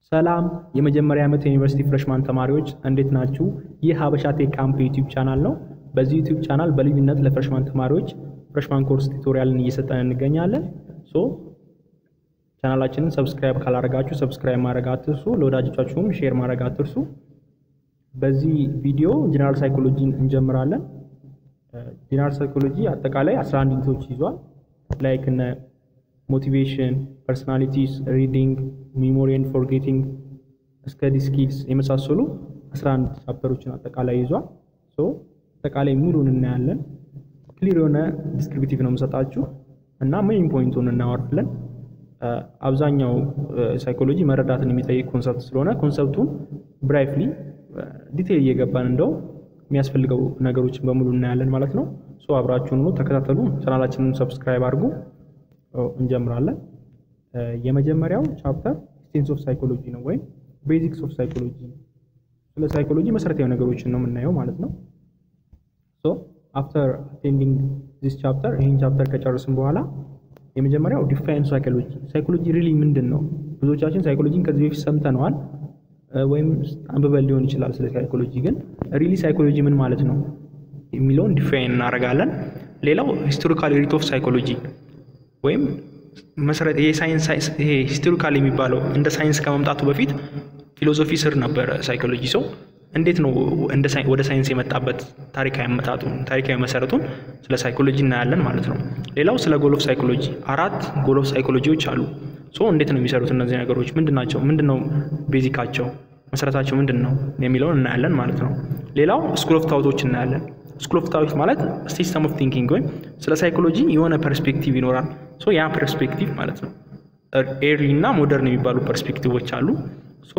ሰላም የመጀመሪያ ዓመት የዩኒቨርሲቲ ፍሬሽማን ተማሪዎች እንዴት ናችሁ? ይህ ሀበሻ ቴክ ካምፕ ዩቲዩብ ቻናል ነው። በዚህ ዩቲዩብ ቻናል በልዩነት ለፍሬሽማን ተማሪዎች ፍሬሽማን ኮርስ ቱቶሪያልን እየሰጠን እንገኛለን። ሶ ቻናላችንን ሰብስክራይብ ካላደረጋችሁ ሰብስክራይብ ማድረግ አትርሱ። ለወዳጆቻችሁም ሼር ማድረግ አትርሱ። በዚህ ቪዲዮ ጀነራል ሳይኮሎጂን እንጀምራለን። ጀነራል ሳይኮሎጂ አጠቃላይ 11 ዩኒቶች ይዟል። ላይክ እነ ሞቲቬሽን፣ ፐርሶናሊቲስ፣ ሪዲንግ፣ ሚሞሪ ኤንድ ፎርጌቲንግ፣ ስተዲ ስኪልስ የመሳሰሉ 11 ቻፕተሮችን አጠቃላይ ይዟል። ሶ አጠቃላይ ሙሉን እናያለን። ክሊር የሆነ ዲስክሪፕቲቭ ነው የምሰጣችሁ እና ሜይን ፖይንቱን እናወራለን። አብዛኛው ሳይኮሎጂ መረዳትን የሚጠይቅ ኮንሰፕት ስለሆነ ኮንሰፕቱን ብራይፍሊ ዲቴይል እየገባን እንደው የሚያስፈልገው ነገሮችን በሙሉ እናያለን ማለት ነው። ሶ አብራችሁን ሆኖ ተከታተሉ። ቻናላችንን ሰብስክራይብ አድርጉ። እንጀምራለን። የመጀመሪያው ቻፕተር ኤሴንስ ኦፍ ሳይኮሎጂ ነው ወይም ቤዚክስ ኦፍ ሳይኮሎጂ። ስለ ሳይኮሎጂ መሰረታዊ ነገሮችን ነው የምናየው ማለት ነው። ሶ አፍተር አቴንዲንግ ዚስ ቻፕተር ይህን ቻፕተር ከጨረስን በኋላ የመጀመሪያው ዲፋይን ሳይኮሎጂ። ሳይኮሎጂ ሪሊ ምንድን ነው? ብዙዎቻችን ሳይኮሎጂን ከዚህ በፊት ሰምተነዋል ወይም አንብበን ሊሆን ይችላል። ስለ ሳይኮሎጂ ግን ሪሊ ሳይኮሎጂ ምን ማለት ነው የሚለውን ዲፋይን እናደርጋለን። ሌላው ሂስቶሪካል ሪት ኦፍ ሳይኮሎጂ ወይም መሰረት ይሄ ሳይንስ ይሄ ሂስቶሪካል የሚባለው እንደ ሳይንስ ከመምጣቱ በፊት ፊሎሶፊ ስር ነበረ ሳይኮሎጂ። ሰው እንዴት ነው ወደ ሳይንስ የመጣበት ታሪካዊ አመጣጡን ታሪካዊ መሰረቱን ስለ ሳይኮሎጂ እናያለን ማለት ነው። ሌላው ስለ ጎል ኦፍ ሳይኮሎጂ አራት ጎል ኦፍ ሳይኮሎጂዎች አሉ። ሶ እንዴት ነው የሚሰሩት እነዚህ ነገሮች ምንድን ናቸው? ምንድን ነው ቤዚካቸው መሰረታቸው ምንድን ነው የሚለውን እናያለን ማለት ነው። ሌላው ስኩል ኦፍ ታውቶች እናያለን። ስኩል ኦፍ ታውት ማለት ሲስተም ኦፍ ቲንኪንግ ወይም ስለ ሳይኮሎጂ የሆነ ፐርስፔክቲቭ ይኖራል። ሶ ያ ፐርስፔክቲቭ ማለት ነው ኤርሊ እና ሞደርን የሚባሉ ፐርስፔክቲቮች አሉ። ሶ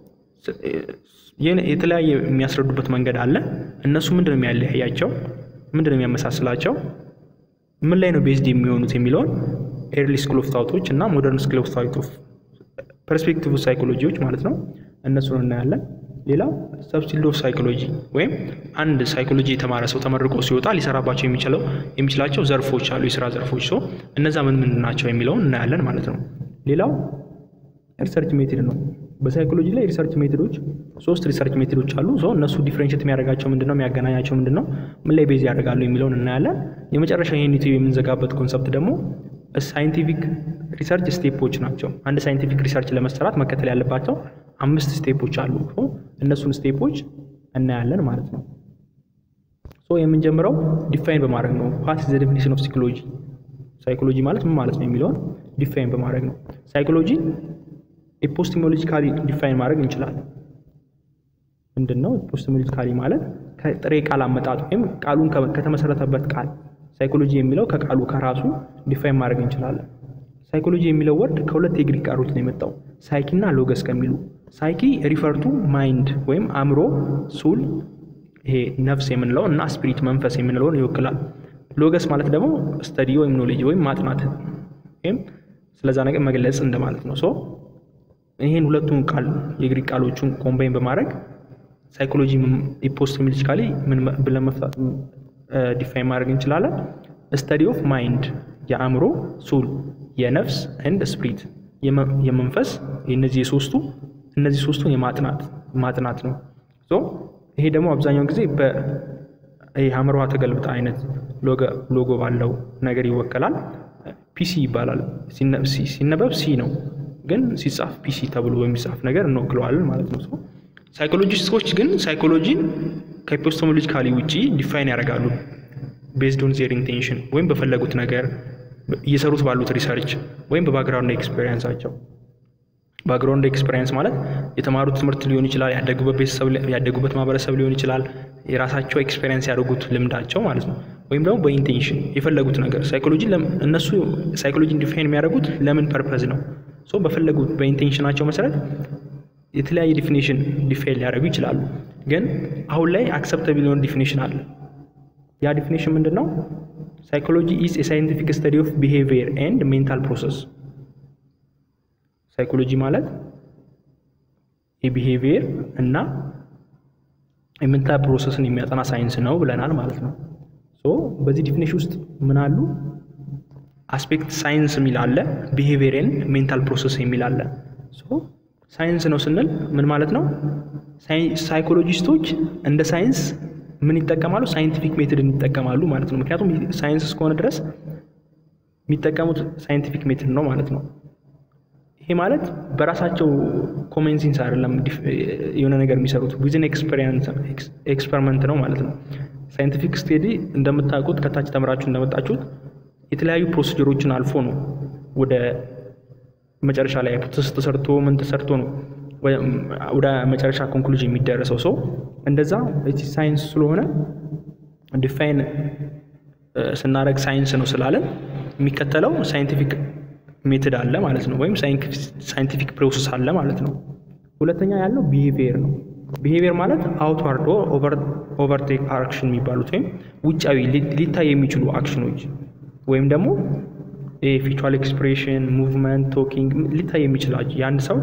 የተለያየ የሚያስረዱበት መንገድ አለ። እነሱ ምንድን ነው የሚያለያያቸው? ምንድን ነው የሚያመሳስላቸው? ምን ላይ ነው ቤዝድ የሚሆኑት የሚለውን ኤርሊ ስኩል ኦፍ ታውቶች እና ሞደርን ስኩል ኦፍ ታውት ኦፍ ፐርስፔክቲቭ ሳይኮሎጂዎች ማለት ነው እነሱን እናያለን። ሌላው ሰብስቲል ኦፍ ሳይኮሎጂ ወይም አንድ ሳይኮሎጂ የተማረ ሰው ተመርቆ ሲወጣ ሊሰራባቸው የሚችለው የሚችላቸው ዘርፎች አሉ፣ የስራ ዘርፎች ሰው እነዛ ምን ምን ናቸው የሚለውን እናያለን ማለት ነው። ሌላው ሪሰርች ሜቶድ ነው። በሳይኮሎጂ ላይ ሪሰርች ሜቶዶች ሶስት ሪሰርች ሜቶዶች አሉ። ሰው እነሱ ዲፍሬንሽት የሚያደርጋቸው ምንድነው? የሚያገናኛቸው ምንድነው? ምን ላይ ቤዝ ያደርጋሉ የሚለውን እናያለን። የመጨረሻ ይህን ዩቲዩብ የምንዘጋበት ኮንሰፕት ደግሞ ሳይንቲፊክ ሪሰርች ስቴፖች ናቸው። አንድ ሳይንቲፊክ ሪሰርች ለመሰራት መከተል ያለባቸው አምስት ስቴፖች አሉ። እነሱን ስቴፖች እናያለን ማለት ነው። ሶ የምንጀምረው ዲፋይን በማድረግ ነው። ዋት ኢዝ ዘ ዴፊኒሽን ኦፍ ሳይኮሎጂ፣ ሳይኮሎጂ ማለት ምን ማለት ነው የሚለውን ዲፋይን በማድረግ ነው። ሳይኮሎጂ ኤፖስቲሞሎጂካሊ ዲፋይን ማድረግ እንችላለን። ምንድን ነው ኤፖስቲሞሎጂካሊ ማለት? ከጥሬ ቃል አመጣጥ ወይም ቃሉን ከተመሰረተበት ቃል ሳይኮሎጂ የሚለው ከቃሉ ከራሱ ዲፋይን ማድረግ እንችላለን። ሳይኮሎጂ የሚለው ወርድ ከሁለት የግሪክ ቃሎች ነው የመጣው ሳይኪ እና ሎገስ ከሚሉ ሳይኪ ሪፈርቱ ማይንድ ወይም አእምሮ፣ ሱል ይሄ ነፍስ የምንለው እና ስፒሪት መንፈስ የምንለውን ይወክላል። ሎገስ ማለት ደግሞ ስተዲ ወይም ኖሌጅ ወይም ማጥናት ወይም ስለዛ ነገር መግለጽ እንደማለት ነው። ሶ ይህን ሁለቱን ቃል የግሪክ ቃሎቹን ኮምባይን በማድረግ ሳይኮሎጂ ኢፖስቲሞሎጂካሊ ምን ብለን መፍታት ዲፋይን ማድረግ እንችላለን። ስተዲ ኦፍ ማይንድ የአእምሮ፣ ሱል የነፍስ ኤንድ ስፕሪት የመንፈስ እነዚህ የሶስቱ እነዚህ ሶስቱን የማጥናት ማጥናት ነው። ይሄ ደግሞ አብዛኛውን ጊዜ በአእምሮዋ ተገልብጣ አይነት ሎጎ ባለው ነገር ይወከላል። ፒሲ ይባላል። ሲነበብ ሲ ነው፣ ግን ሲጻፍ ፒሲ ተብሎ በሚጻፍ ነገር እንወክለዋለን ማለት ነው። ሳይኮሎጂስቶች ግን ሳይኮሎጂን ከኤፒስቴሞሎጂካሊ ውጪ ዲፋይን ያደርጋሉ ቤዝድ ኦን ዜር ኢንቴንሽን ወይም በፈለጉት ነገር እየሰሩት ባሉት ሪሰርች ወይም በባክግራውንድ ኤክስፔሪንሳቸው። ባክግራውንድ ኤክስፔሪንስ ማለት የተማሩት ትምህርት ሊሆን ይችላል፣ ያደጉበት ቤተሰብ፣ ያደጉበት ማህበረሰብ ሊሆን ይችላል፣ የራሳቸው ኤክስፔሪንስ ያደርጉት ልምዳቸው ማለት ነው። ወይም ደግሞ በኢንቴንሽን የፈለጉት ነገር ሳይኮሎጂ እነሱ ሳይኮሎጂን ዲፋይን የሚያደርጉት ለምን ፐርፐዝ ነው። ሶ በፈለጉት በኢንቴንሽናቸው መሰረት የተለያየ ዲፊኒሽን ዲፋይን ሊያደርጉ ይችላሉ። ግን አሁን ላይ አክሰፕተብል የሆነ ዲፊኒሽን አለ። ያ ዲፊኒሽን ምንድን ነው? ሳይኮሎጂ ኢዝ የሳይንቲፊክ ስተዲ ኦፍ ቢሄቪየር ኤንድ ሜንታል ፕሮሰስ። ሳይኮሎጂ ማለት የቢሄቪየር እና የሜንታል ፕሮሰስን የሚያጠና ሳይንስ ነው ብለናል ማለት ነው። ሶ በዚህ ዲፊኒሽን ውስጥ ምን አሉ? አስፔክት ሳይንስ የሚል አለ፣ ቢሄቪየር ኤንድ ሜንታል ፕሮሰስ የሚል አለ። ሳይንስ ነው ስንል ምን ማለት ነው? ሳይኮሎጂስቶች እንደ ሳይንስ ምን ይጠቀማሉ? ሳይንቲፊክ ሜትድን ይጠቀማሉ ማለት ነው። ምክንያቱም ሳይንስ እስከሆነ ድረስ የሚጠቀሙት ሳይንቲፊክ ሜትድ ነው ማለት ነው። ይሄ ማለት በራሳቸው ኮመን ሴንስ አይደለም የሆነ ነገር የሚሰሩት ዊዝን ኤክስፐሪመንት ነው ማለት ነው። ሳይንቲፊክ ስቴዲ እንደምታውቁት ከታች ተምራችሁ እንደመጣችሁት የተለያዩ ፕሮሲጀሮችን አልፎ ነው ወደ መጨረሻ ላይ ሃይፖቴሲስ ተሰርቶ ምን ተሰርቶ ነው ወደ መጨረሻ ኮንክሉዥን የሚደረሰው ሰው እንደዛ ሳይንስ ስለሆነ ዲፋይን ስናደርግ ሳይንስ ነው ስላለን የሚከተለው ሳይንቲፊክ ሜትድ አለ ማለት ነው፣ ወይም ሳይንቲፊክ ፕሮሰስ አለ ማለት ነው። ሁለተኛ ያለው ቢሄቪየር ነው። ቢሄቪየር ማለት አውትዋርድ ኦቨርቴክ አክሽን የሚባሉት ወይም ውጫዊ ሊታይ የሚችሉ አክሽኖች ወይም ደግሞ ፊቹዋል ኤክስፕሬሽን፣ ሙቭመንት፣ ቶኪንግ ሊታይ የሚችላቸው የአንድ ሰው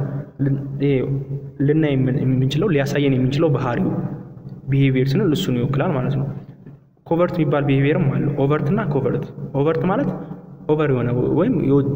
ልናይ የምንችለው ሊያሳየን የምንችለው ባህሪው ቢሄቪየር ስንል እሱን ይወክላል ማለት ነው። ኮቨርት የሚባል ቢሄቪየርም አለ። ኦቨርት እና ኮቨርት። ኦቨርት ማለት ኦቨር የሆነ ወይም የወጣ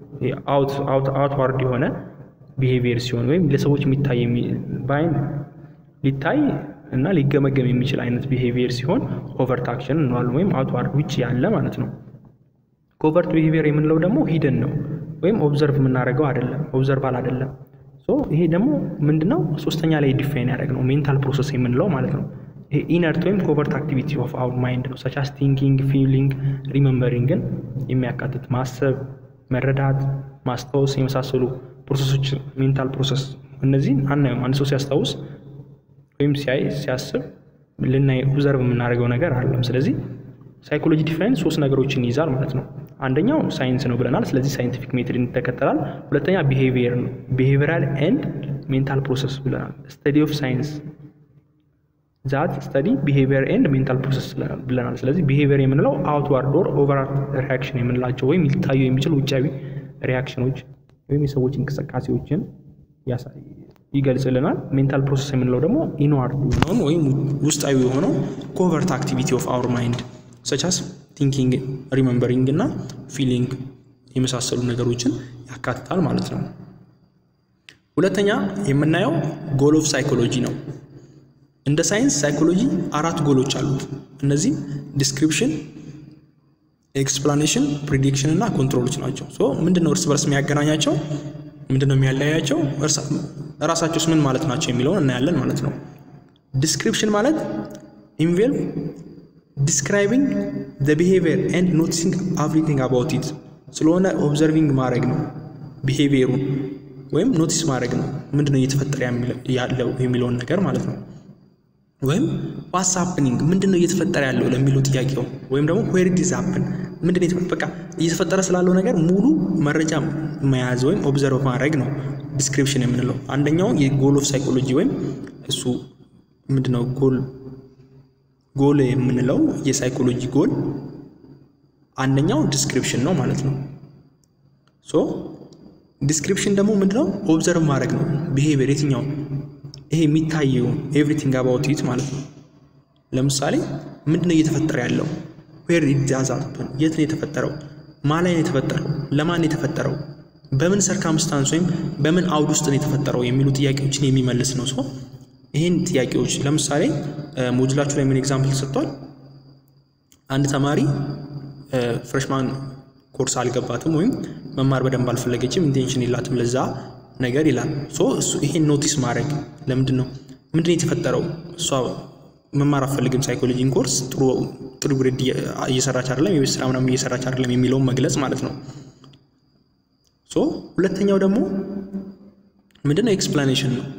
አውትዋርድ የሆነ ቢሄቪየር ሲሆን ወይም ለሰዎች የሚታይ በአይን ሊታይ እና ሊገመገም የሚችል አይነት ቢሄቪየር ሲሆን ኦቨርት አክሽን እንለዋለን፣ ወይም አውትዋርድ ውጭ ያለ ማለት ነው። ኮቨርት ቢሄቪየር የምንለው ደግሞ ሂደን ነው ወይም ኦብዘርቭ የምናደርገው አይደለም፣ ኦብዘርቫል አይደለም። ይሄ ደግሞ ምንድነው ሶስተኛ ላይ ዲፋይን ያደረግ ነው ሜንታል ፕሮሰስ የምንለው ማለት ነው። ይሄ ኢነርት ወይም ኮቨርት አክቲቪቲ ኦፍ አውር ማይንድ ነው። ሰቻስ ቲንኪንግ፣ ፊሊንግ፣ ሪመምበሪንግን የሚያካትት ማሰብ፣ መረዳት፣ ማስታወስ የመሳሰሉ ፕሮሰሶች ሜንታል ፕሮሰስ እነዚህን አናየውም። አንድ ሰው ሲያስታውስ ወይም ሲያይ ሲያስብ ልናይ ኦብዘርቭ የምናደርገው ነገር አለም። ስለዚህ ሳይኮሎጂ ዲፋይን ሶስት ነገሮችን ይይዛል ማለት ነው። አንደኛው ሳይንስ ነው ብለናል። ስለዚህ ሳይንቲፊክ ሜትድ ይተከተላል። ሁለተኛ ቢሄቪየር ነው። ቢሄቪየራል ኤንድ ሜንታል ፕሮሰስ ብለናል። ስተዲ ኦፍ ሳይንስ ዛት ስተዲ ቢሄቪየር ኤንድ ሜንታል ፕሮሰስ ብለናል። ስለዚህ ቢሄቪየር የምንለው አውትዋርድ ኦር ኦቨርአርት ሪያክሽን የምንላቸው ወይም ሊታዩ የሚችሉ ውጫዊ ሪያክሽኖች ወይም የሰዎች እንቅስቃሴዎችን ይገልጽልናል። ሜንታል ፕሮሰስ የምንለው ደግሞ ኢንዋርድ የሆነውን ወይም ውስጣዊ የሆነው ኮቨርት አክቲቪቲ ኦፍ አውር ማይንድ ሰቻስ ቲንኪንግ፣ ሪመምበሪንግ እና ፊሊንግ የመሳሰሉ ነገሮችን ያካትታል ማለት ነው። ሁለተኛ የምናየው ጎል ኦፍ ሳይኮሎጂ ነው። እንደ ሳይንስ ሳይኮሎጂ አራት ጎሎች አሉት። እነዚህ ዲስክሪፕሽን፣ ኤክስፕላኔሽን፣ ፕሪዲክሽን እና ኮንትሮሎች ናቸው። ሶ ምንድነው እርስ በርስ የሚያገናኛቸው? ምንድነው የሚያለያያቸው? እራሳቸውስ ምን ማለት ናቸው የሚለውን እናያለን ማለት ነው። ዲስክሪፕሽን ማለት ኢንቬልቭ ዲስክራይቢንግ ዘ ቢሄቪየር ኤንድ ኖቲሲንግ ኤቭሪቲንግ አባውት ኢት ስለሆነ ኦብዘርቪንግ ማድረግ ነው ቢሄቪየሩን ወይም ኖቲስ ማድረግ ነው ምንድነው እየተፈጠረ ያለው የሚለውን ነገር ማለት ነው። ወይም ዋትስ ሃፕኒንግ ምንድነው እየተፈጠረ ያለው ለሚለው ጥያቄው ወይም ደግሞ ዌር ዲዝ ሃፕን ምንድነው በቃ እየተፈጠረ ስላለው ነገር ሙሉ መረጃ መያዝ ወይም ኦብዘርቭ ማድረግ ነው ዲስክሪፕሽን የምንለው። አንደኛው የጎል ኦፍ ሳይኮሎጂ ወይም እሱ ምንድነው ጎል ጎል የምንለው የሳይኮሎጂ ጎል አንደኛው ዲስክሪፕሽን ነው ማለት ነው። ሶ ዲስክሪፕሽን ደግሞ ምንድነው ኦብዘርቭ ማድረግ ነው ቢሄቪየር የትኛው ይሄ የሚታየው ኤቭሪቲንግ አባውት ኢት ማለት ነው። ለምሳሌ ምንድነው እየተፈጠረ ያለው ዌር ኢዳዛፕን የት ነው የተፈጠረው? ማ ላይ ነው የተፈጠረው? ለማን ነው የተፈጠረው? በምን ሰርከምስታንስ ወይም በምን አውድ ውስጥ ነው የተፈጠረው የሚሉ ጥያቄዎችን የሚመልስ ነው። ሰው ይህን ጥያቄዎች ለምሳሌ ሞጁላችሁ ላይ ምን ኤግዛምፕል ተሰጥቷል? አንድ ተማሪ ፍሬሽማን ኮርስ አልገባትም ወይም መማር በደንብ አልፈለገችም፣ ኢንቴንሽን የላትም ለዛ ነገር ይላል። ሶ እሱ ይሄን ኖቲስ ማድረግ ለምንድን ነው ምንድን ነው የተፈጠረው? እሷ መማር አትፈልግም ሳይኮሎጂን ኮርስ ጥሩ ጥሩ ግሬድ እየሰራች አይደለም፣ የቤት ስራ ምናምን እየሰራች አይደለም የሚለውን መግለጽ ማለት ነው። ሶ ሁለተኛው ደግሞ ምንድን ነው ኤክስፕላኔሽን ነው።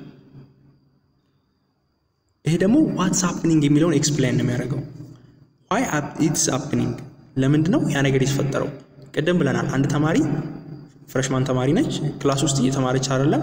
ይሄ ደግሞ ዋትስ ሃፕኒንግ የሚለውን ኤክስፕላይን ነው የሚያደርገው። ዋይ ኢትስ ሃፕኒንግ ለምንድን ነው ያ ነገር የተፈጠረው? ቅድም ብለናል። አንድ ተማሪ ፍሬሽማን ተማሪ ነች። ክላስ ውስጥ እየተማረች አይደለም፣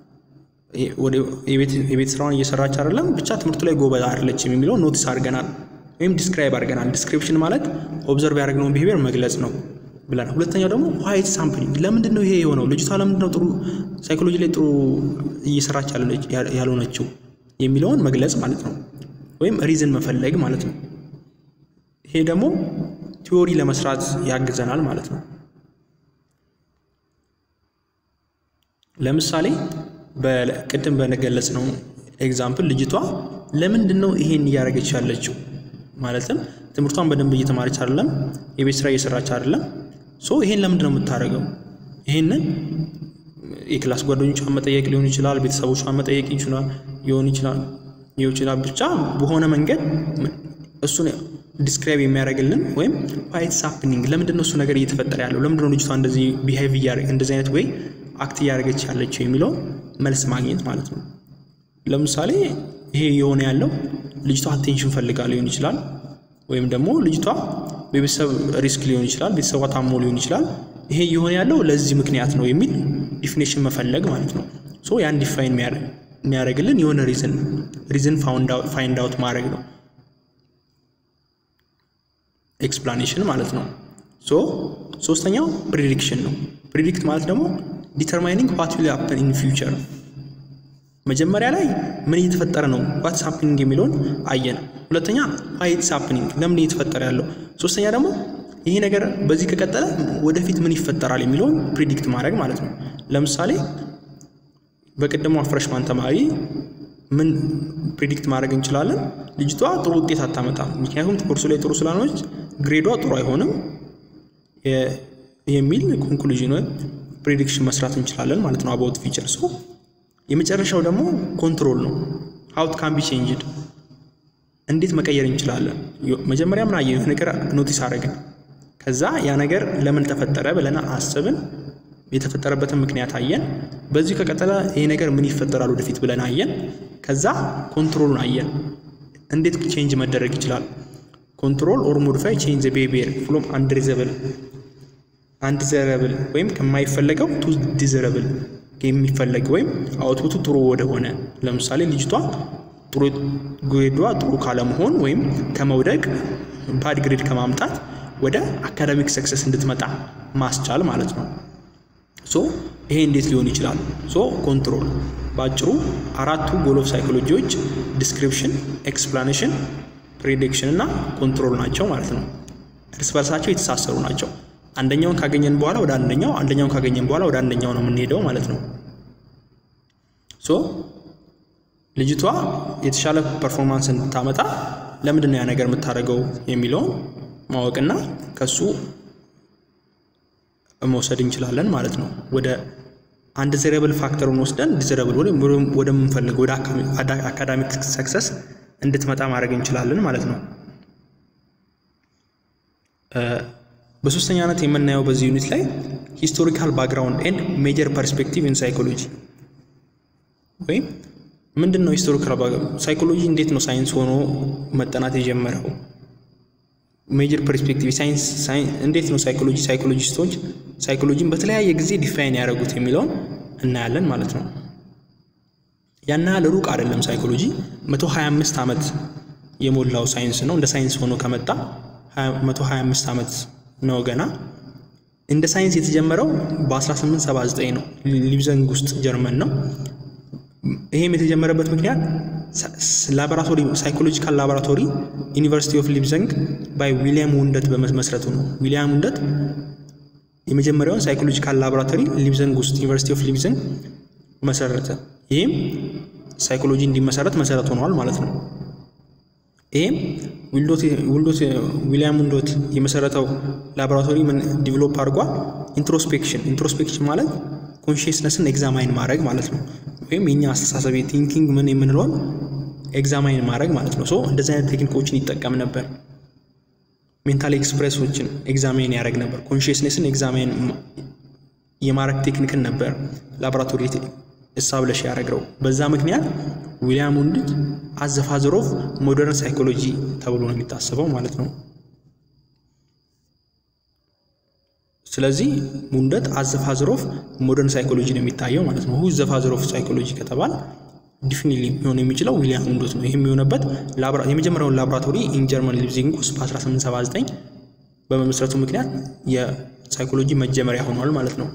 የቤት ስራውን እየሰራች አይደለም፣ ብቻ ትምህርቱ ላይ ጎበዝ አይደለችም የሚለውን ኖቲስ አድርገናል ወይም ዲስክራይብ አድርገናል። ዲስክሪፕሽን ማለት ኦብዘርቭ ያደረግነውን ቢሄቪየር መግለጽ ነው ብለናል። ሁለተኛው ደግሞ ዋይ ኢትስ ሃፕኒንግ ለምንድን ነው ይሄ የሆነው? ልጅቷ ለምንድን ነው ጥሩ ሳይኮሎጂ ላይ ጥሩ እየሰራች ያልሆነችው የሚለውን መግለጽ ማለት ነው፣ ወይም ሪዝን መፈለግ ማለት ነው። ይሄ ደግሞ ቲዎሪ ለመስራት ያግዘናል ማለት ነው። ለምሳሌ ቅድም በገለጽ ነው ኤግዛምፕል ልጅቷ ለምንድን ነው ይሄን እያደረገች ያለችው? ማለትም ትምህርቷን በደንብ እየተማረች አይደለም፣ የቤት ስራ እየሰራች አይደለም። ሶ ይሄን ለምንድን ነው የምታደርገው? ይሄንን የክላስ ጓደኞቿን መጠየቅ ሊሆን ይችላል፣ ቤተሰቦቿን መጠየቅ ይችላል ሊሆን ይችላል ሊሆን ይችላል። ብቻ በሆነ መንገድ እሱን ዲስክራይብ የሚያደርግልን ወይም ዋይትስ ሃፕኒንግ ለምንድን ነው እሱ ነገር እየተፈጠረ ያለው ለምንድን ነው ልጅቷ እንደዚህ ቢሄቭ እንደዚህ አይነት ወይ አክት እያደረገች ያለችው የሚለውን መልስ ማግኘት ማለት ነው። ለምሳሌ ይሄ የሆነ ያለው ልጅቷ አቴንሽን ፈልጋ ሊሆን ይችላል፣ ወይም ደግሞ ልጅቷ በቤተሰብ ሪስክ ሊሆን ይችላል፣ ቤተሰቧ ታሞ ሊሆን ይችላል። ይሄ የሆነ ያለው ለዚህ ምክንያት ነው የሚል ዲፊኔሽን መፈለግ ማለት ነው። ሶ ያን ዲፋይን የሚያደርግልን የሆነ ሪዝን ሪዝን ፋይንድ አውት ማድረግ ነው ኤክስፕላኔሽን ማለት ነው። ሶ ሶስተኛው ፕሪዲክሽን ነው። ፕሪዲክት ማለት ደግሞ ዲተርማይኒንግ ዋት ዊል ሃፕን ኢን ፊውቸር መጀመሪያ ላይ ምን እየተፈጠረ ነው ዋትስ ሃፕኒንግ የሚለውን አየን። ሁለተኛ ዋይትስ ሃፕኒንግ ለምን እየተፈጠረ ያለው፣ ሶስተኛ ደግሞ ይሄ ነገር በዚህ ከቀጠለ ወደፊት ምን ይፈጠራል የሚለውን ፕሪዲክት ማድረግ ማለት ነው። ለምሳሌ በቅድሞ ፍሬሽማን ተማሪ ምን ፕሪዲክት ማድረግ እንችላለን? ልጅቷ ጥሩ ውጤት አታመጣም፣ ምክንያቱም ኮርሱ ላይ ጥሩ ስላልሆነች ግሬዷ ጥሩ አይሆንም የሚል ኮንክሉዥን ወይም ፕሪዲክሽን መስራት እንችላለን ማለት ነው አባውት ፊቸር ሶ የመጨረሻው ደግሞ ኮንትሮል ነው። ሀውት ካን ቢ ቼንጅድ እንዴት መቀየር እንችላለን? መጀመሪያ ምን አየን? ነገር ኖቲስ አደረግን። ከዛ ያ ነገር ለምን ተፈጠረ ብለን አስብን። የተፈጠረበትን ምክንያት አየን። በዚሁ ከቀጠለ ይሄ ነገር ምን ይፈጠራል ወደፊት ብለን አየን። ከዛ ኮንትሮሉን አየን። እንዴት ቼንጅ መደረግ ይችላል? ኮንትሮል ኦር ሞዲፋይ ቼንጅ ዘ ቢሄቪየር ፍሮም አንዲዘረብል አንዲዘረብል ወይም ከማይፈለገው ቱ ዲዘረብል የሚፈለግ ወይም አውትፑቱ ጥሩ ወደሆነ ለምሳሌ ልጅቷ ጥሩ ግሬዷ ጥሩ ካለመሆን ወይም ከመውደቅ ባድ ግሬድ ከማምጣት ወደ አካዳሚክ ሰክሰስ እንድትመጣ ማስቻል ማለት ነው። ሶ ይሄ እንዴት ሊሆን ይችላል? ሶ ኮንትሮል በአጭሩ አራቱ ጎል ኦፍ ሳይኮሎጂዎች ዲስክሪፕሽን፣ ኤክስፕላኔሽን፣ ፕሬዲክሽን እና ኮንትሮል ናቸው ማለት ነው። እርስ በርሳቸው የተሳሰሩ ናቸው። አንደኛውን ካገኘን በኋላ ወደ አንደኛው አንደኛውን ካገኘን በኋላ ወደ አንደኛው ነው የምንሄደው ማለት ነው። ሶ ልጅቷ የተሻለ ፐርፎርማንስ እንድታመጣ ለምንድን ነው ያ ነገር የምታደርገው የሚለውን ማወቅና ከሱ መውሰድ እንችላለን ማለት ነው። ወደ አንድ ዲዘረብል ፋክተሩን ወስደን ዲዘረብል ወደምንፈልገው ወደ አካዳሚክ ሰክሰስ እንድትመጣ ማድረግ እንችላለን ማለት ነው። በሶስተኛነት የምናየው በዚህ ዩኒት ላይ ሂስቶሪካል ባክግራውንድ ኤንድ ሜጀር ፐርስፔክቲቭ ኢን ሳይኮሎጂ ወይም ምንድን ነው ሂስቶሪካል ባክግራውንድ ሳይኮሎጂ እንዴት ነው ሳይንስ ሆኖ መጠናት የጀመረው? ሜጀር ፐርስፔክቲቭ ሳይንስ እንዴት ነው ሳይኮሎጂ ሳይኮሎጂስቶች ሳይኮሎጂን በተለያየ ጊዜ ዲፋይን ያደረጉት የሚለውን እናያለን ማለት ነው። ያን ያህል ሩቅ አይደለም። ሳይኮሎጂ 125 ዓመት የሞላው ሳይንስ ነው። እንደ ሳይንስ ሆኖ ከመጣ 125 ዓመት ነው ገና። እንደ ሳይንስ የተጀመረው በ1879 ነው፣ ሊብዘንግ ውስጥ ጀርመን ነው። ይሄም የተጀመረበት ምክንያት ላቦራቶሪ ሳይኮሎጂካል ላቦራቶሪ ዩኒቨርሲቲ ኦፍ ሊብዘንግ ባይ ዊሊያም ውንደት በመስረቱ ነው። ዊሊያም ውንደት የመጀመሪያውን ሳይኮሎጂካል ላቦራቶሪ ሊብዘንግ ውስጥ ዩኒቨርሲቲ ኦፍ ሊብዘንግ መሰረተ። ይህም ሳይኮሎጂ እንዲመሰረት መሰረት ሆነዋል ማለት ነው። ይህም ውልዶት ዊሊያም ውንዶት የመሰረተው ላቦራቶሪ ምን ዲቨሎፕ አድርጓል? ኢንትሮስፔክሽን። ኢንትሮስፔክሽን ማለት ኮንሽስነስን ኤግዛማይን ማድረግ ማለት ነው። ወይም የኛ አስተሳሰብ ቲንኪንግ ምን የምንለውን ኤግዛማይን ማድረግ ማለት ነው። ሶ እንደዚህ አይነት ቴክኒኮችን ይጠቀም ነበር። ሜንታል ኤክስፕሬሶችን ኤግዛማይን ያደረግ ነበር። ኮንሽስነስን ኤግዛማይን የማድረግ ቴክኒክን ነበር ላቦራቶሪ ኤስታብለሽ ያደረግረው። በዛ ምክንያት ዊሊያም ውንድት አዘ ፋዘር ኦፍ ሞደርን ሳይኮሎጂ ተብሎ ነው የሚታሰበው ማለት ነው። ስለዚህ ውንደት አዘ ፋዘር ኦፍ ሞደርን ሳይኮሎጂ ነው የሚታየው ማለት ነው። ሁ ዘ ፋዘር ኦፍ ሳይኮሎጂ ከተባል ዲፊኒትሊ ሊሆን የሚችለው ዊሊያም ውንዶት ነው። ይህም የሆነበት የመጀመሪያውን ላቦራቶሪ ኢን ጀርመን ሊፕዚንግ ውስጥ በ1879 በመመስረቱ ምክንያት የሳይኮሎጂ መጀመሪያ ሆኗል ማለት ነው።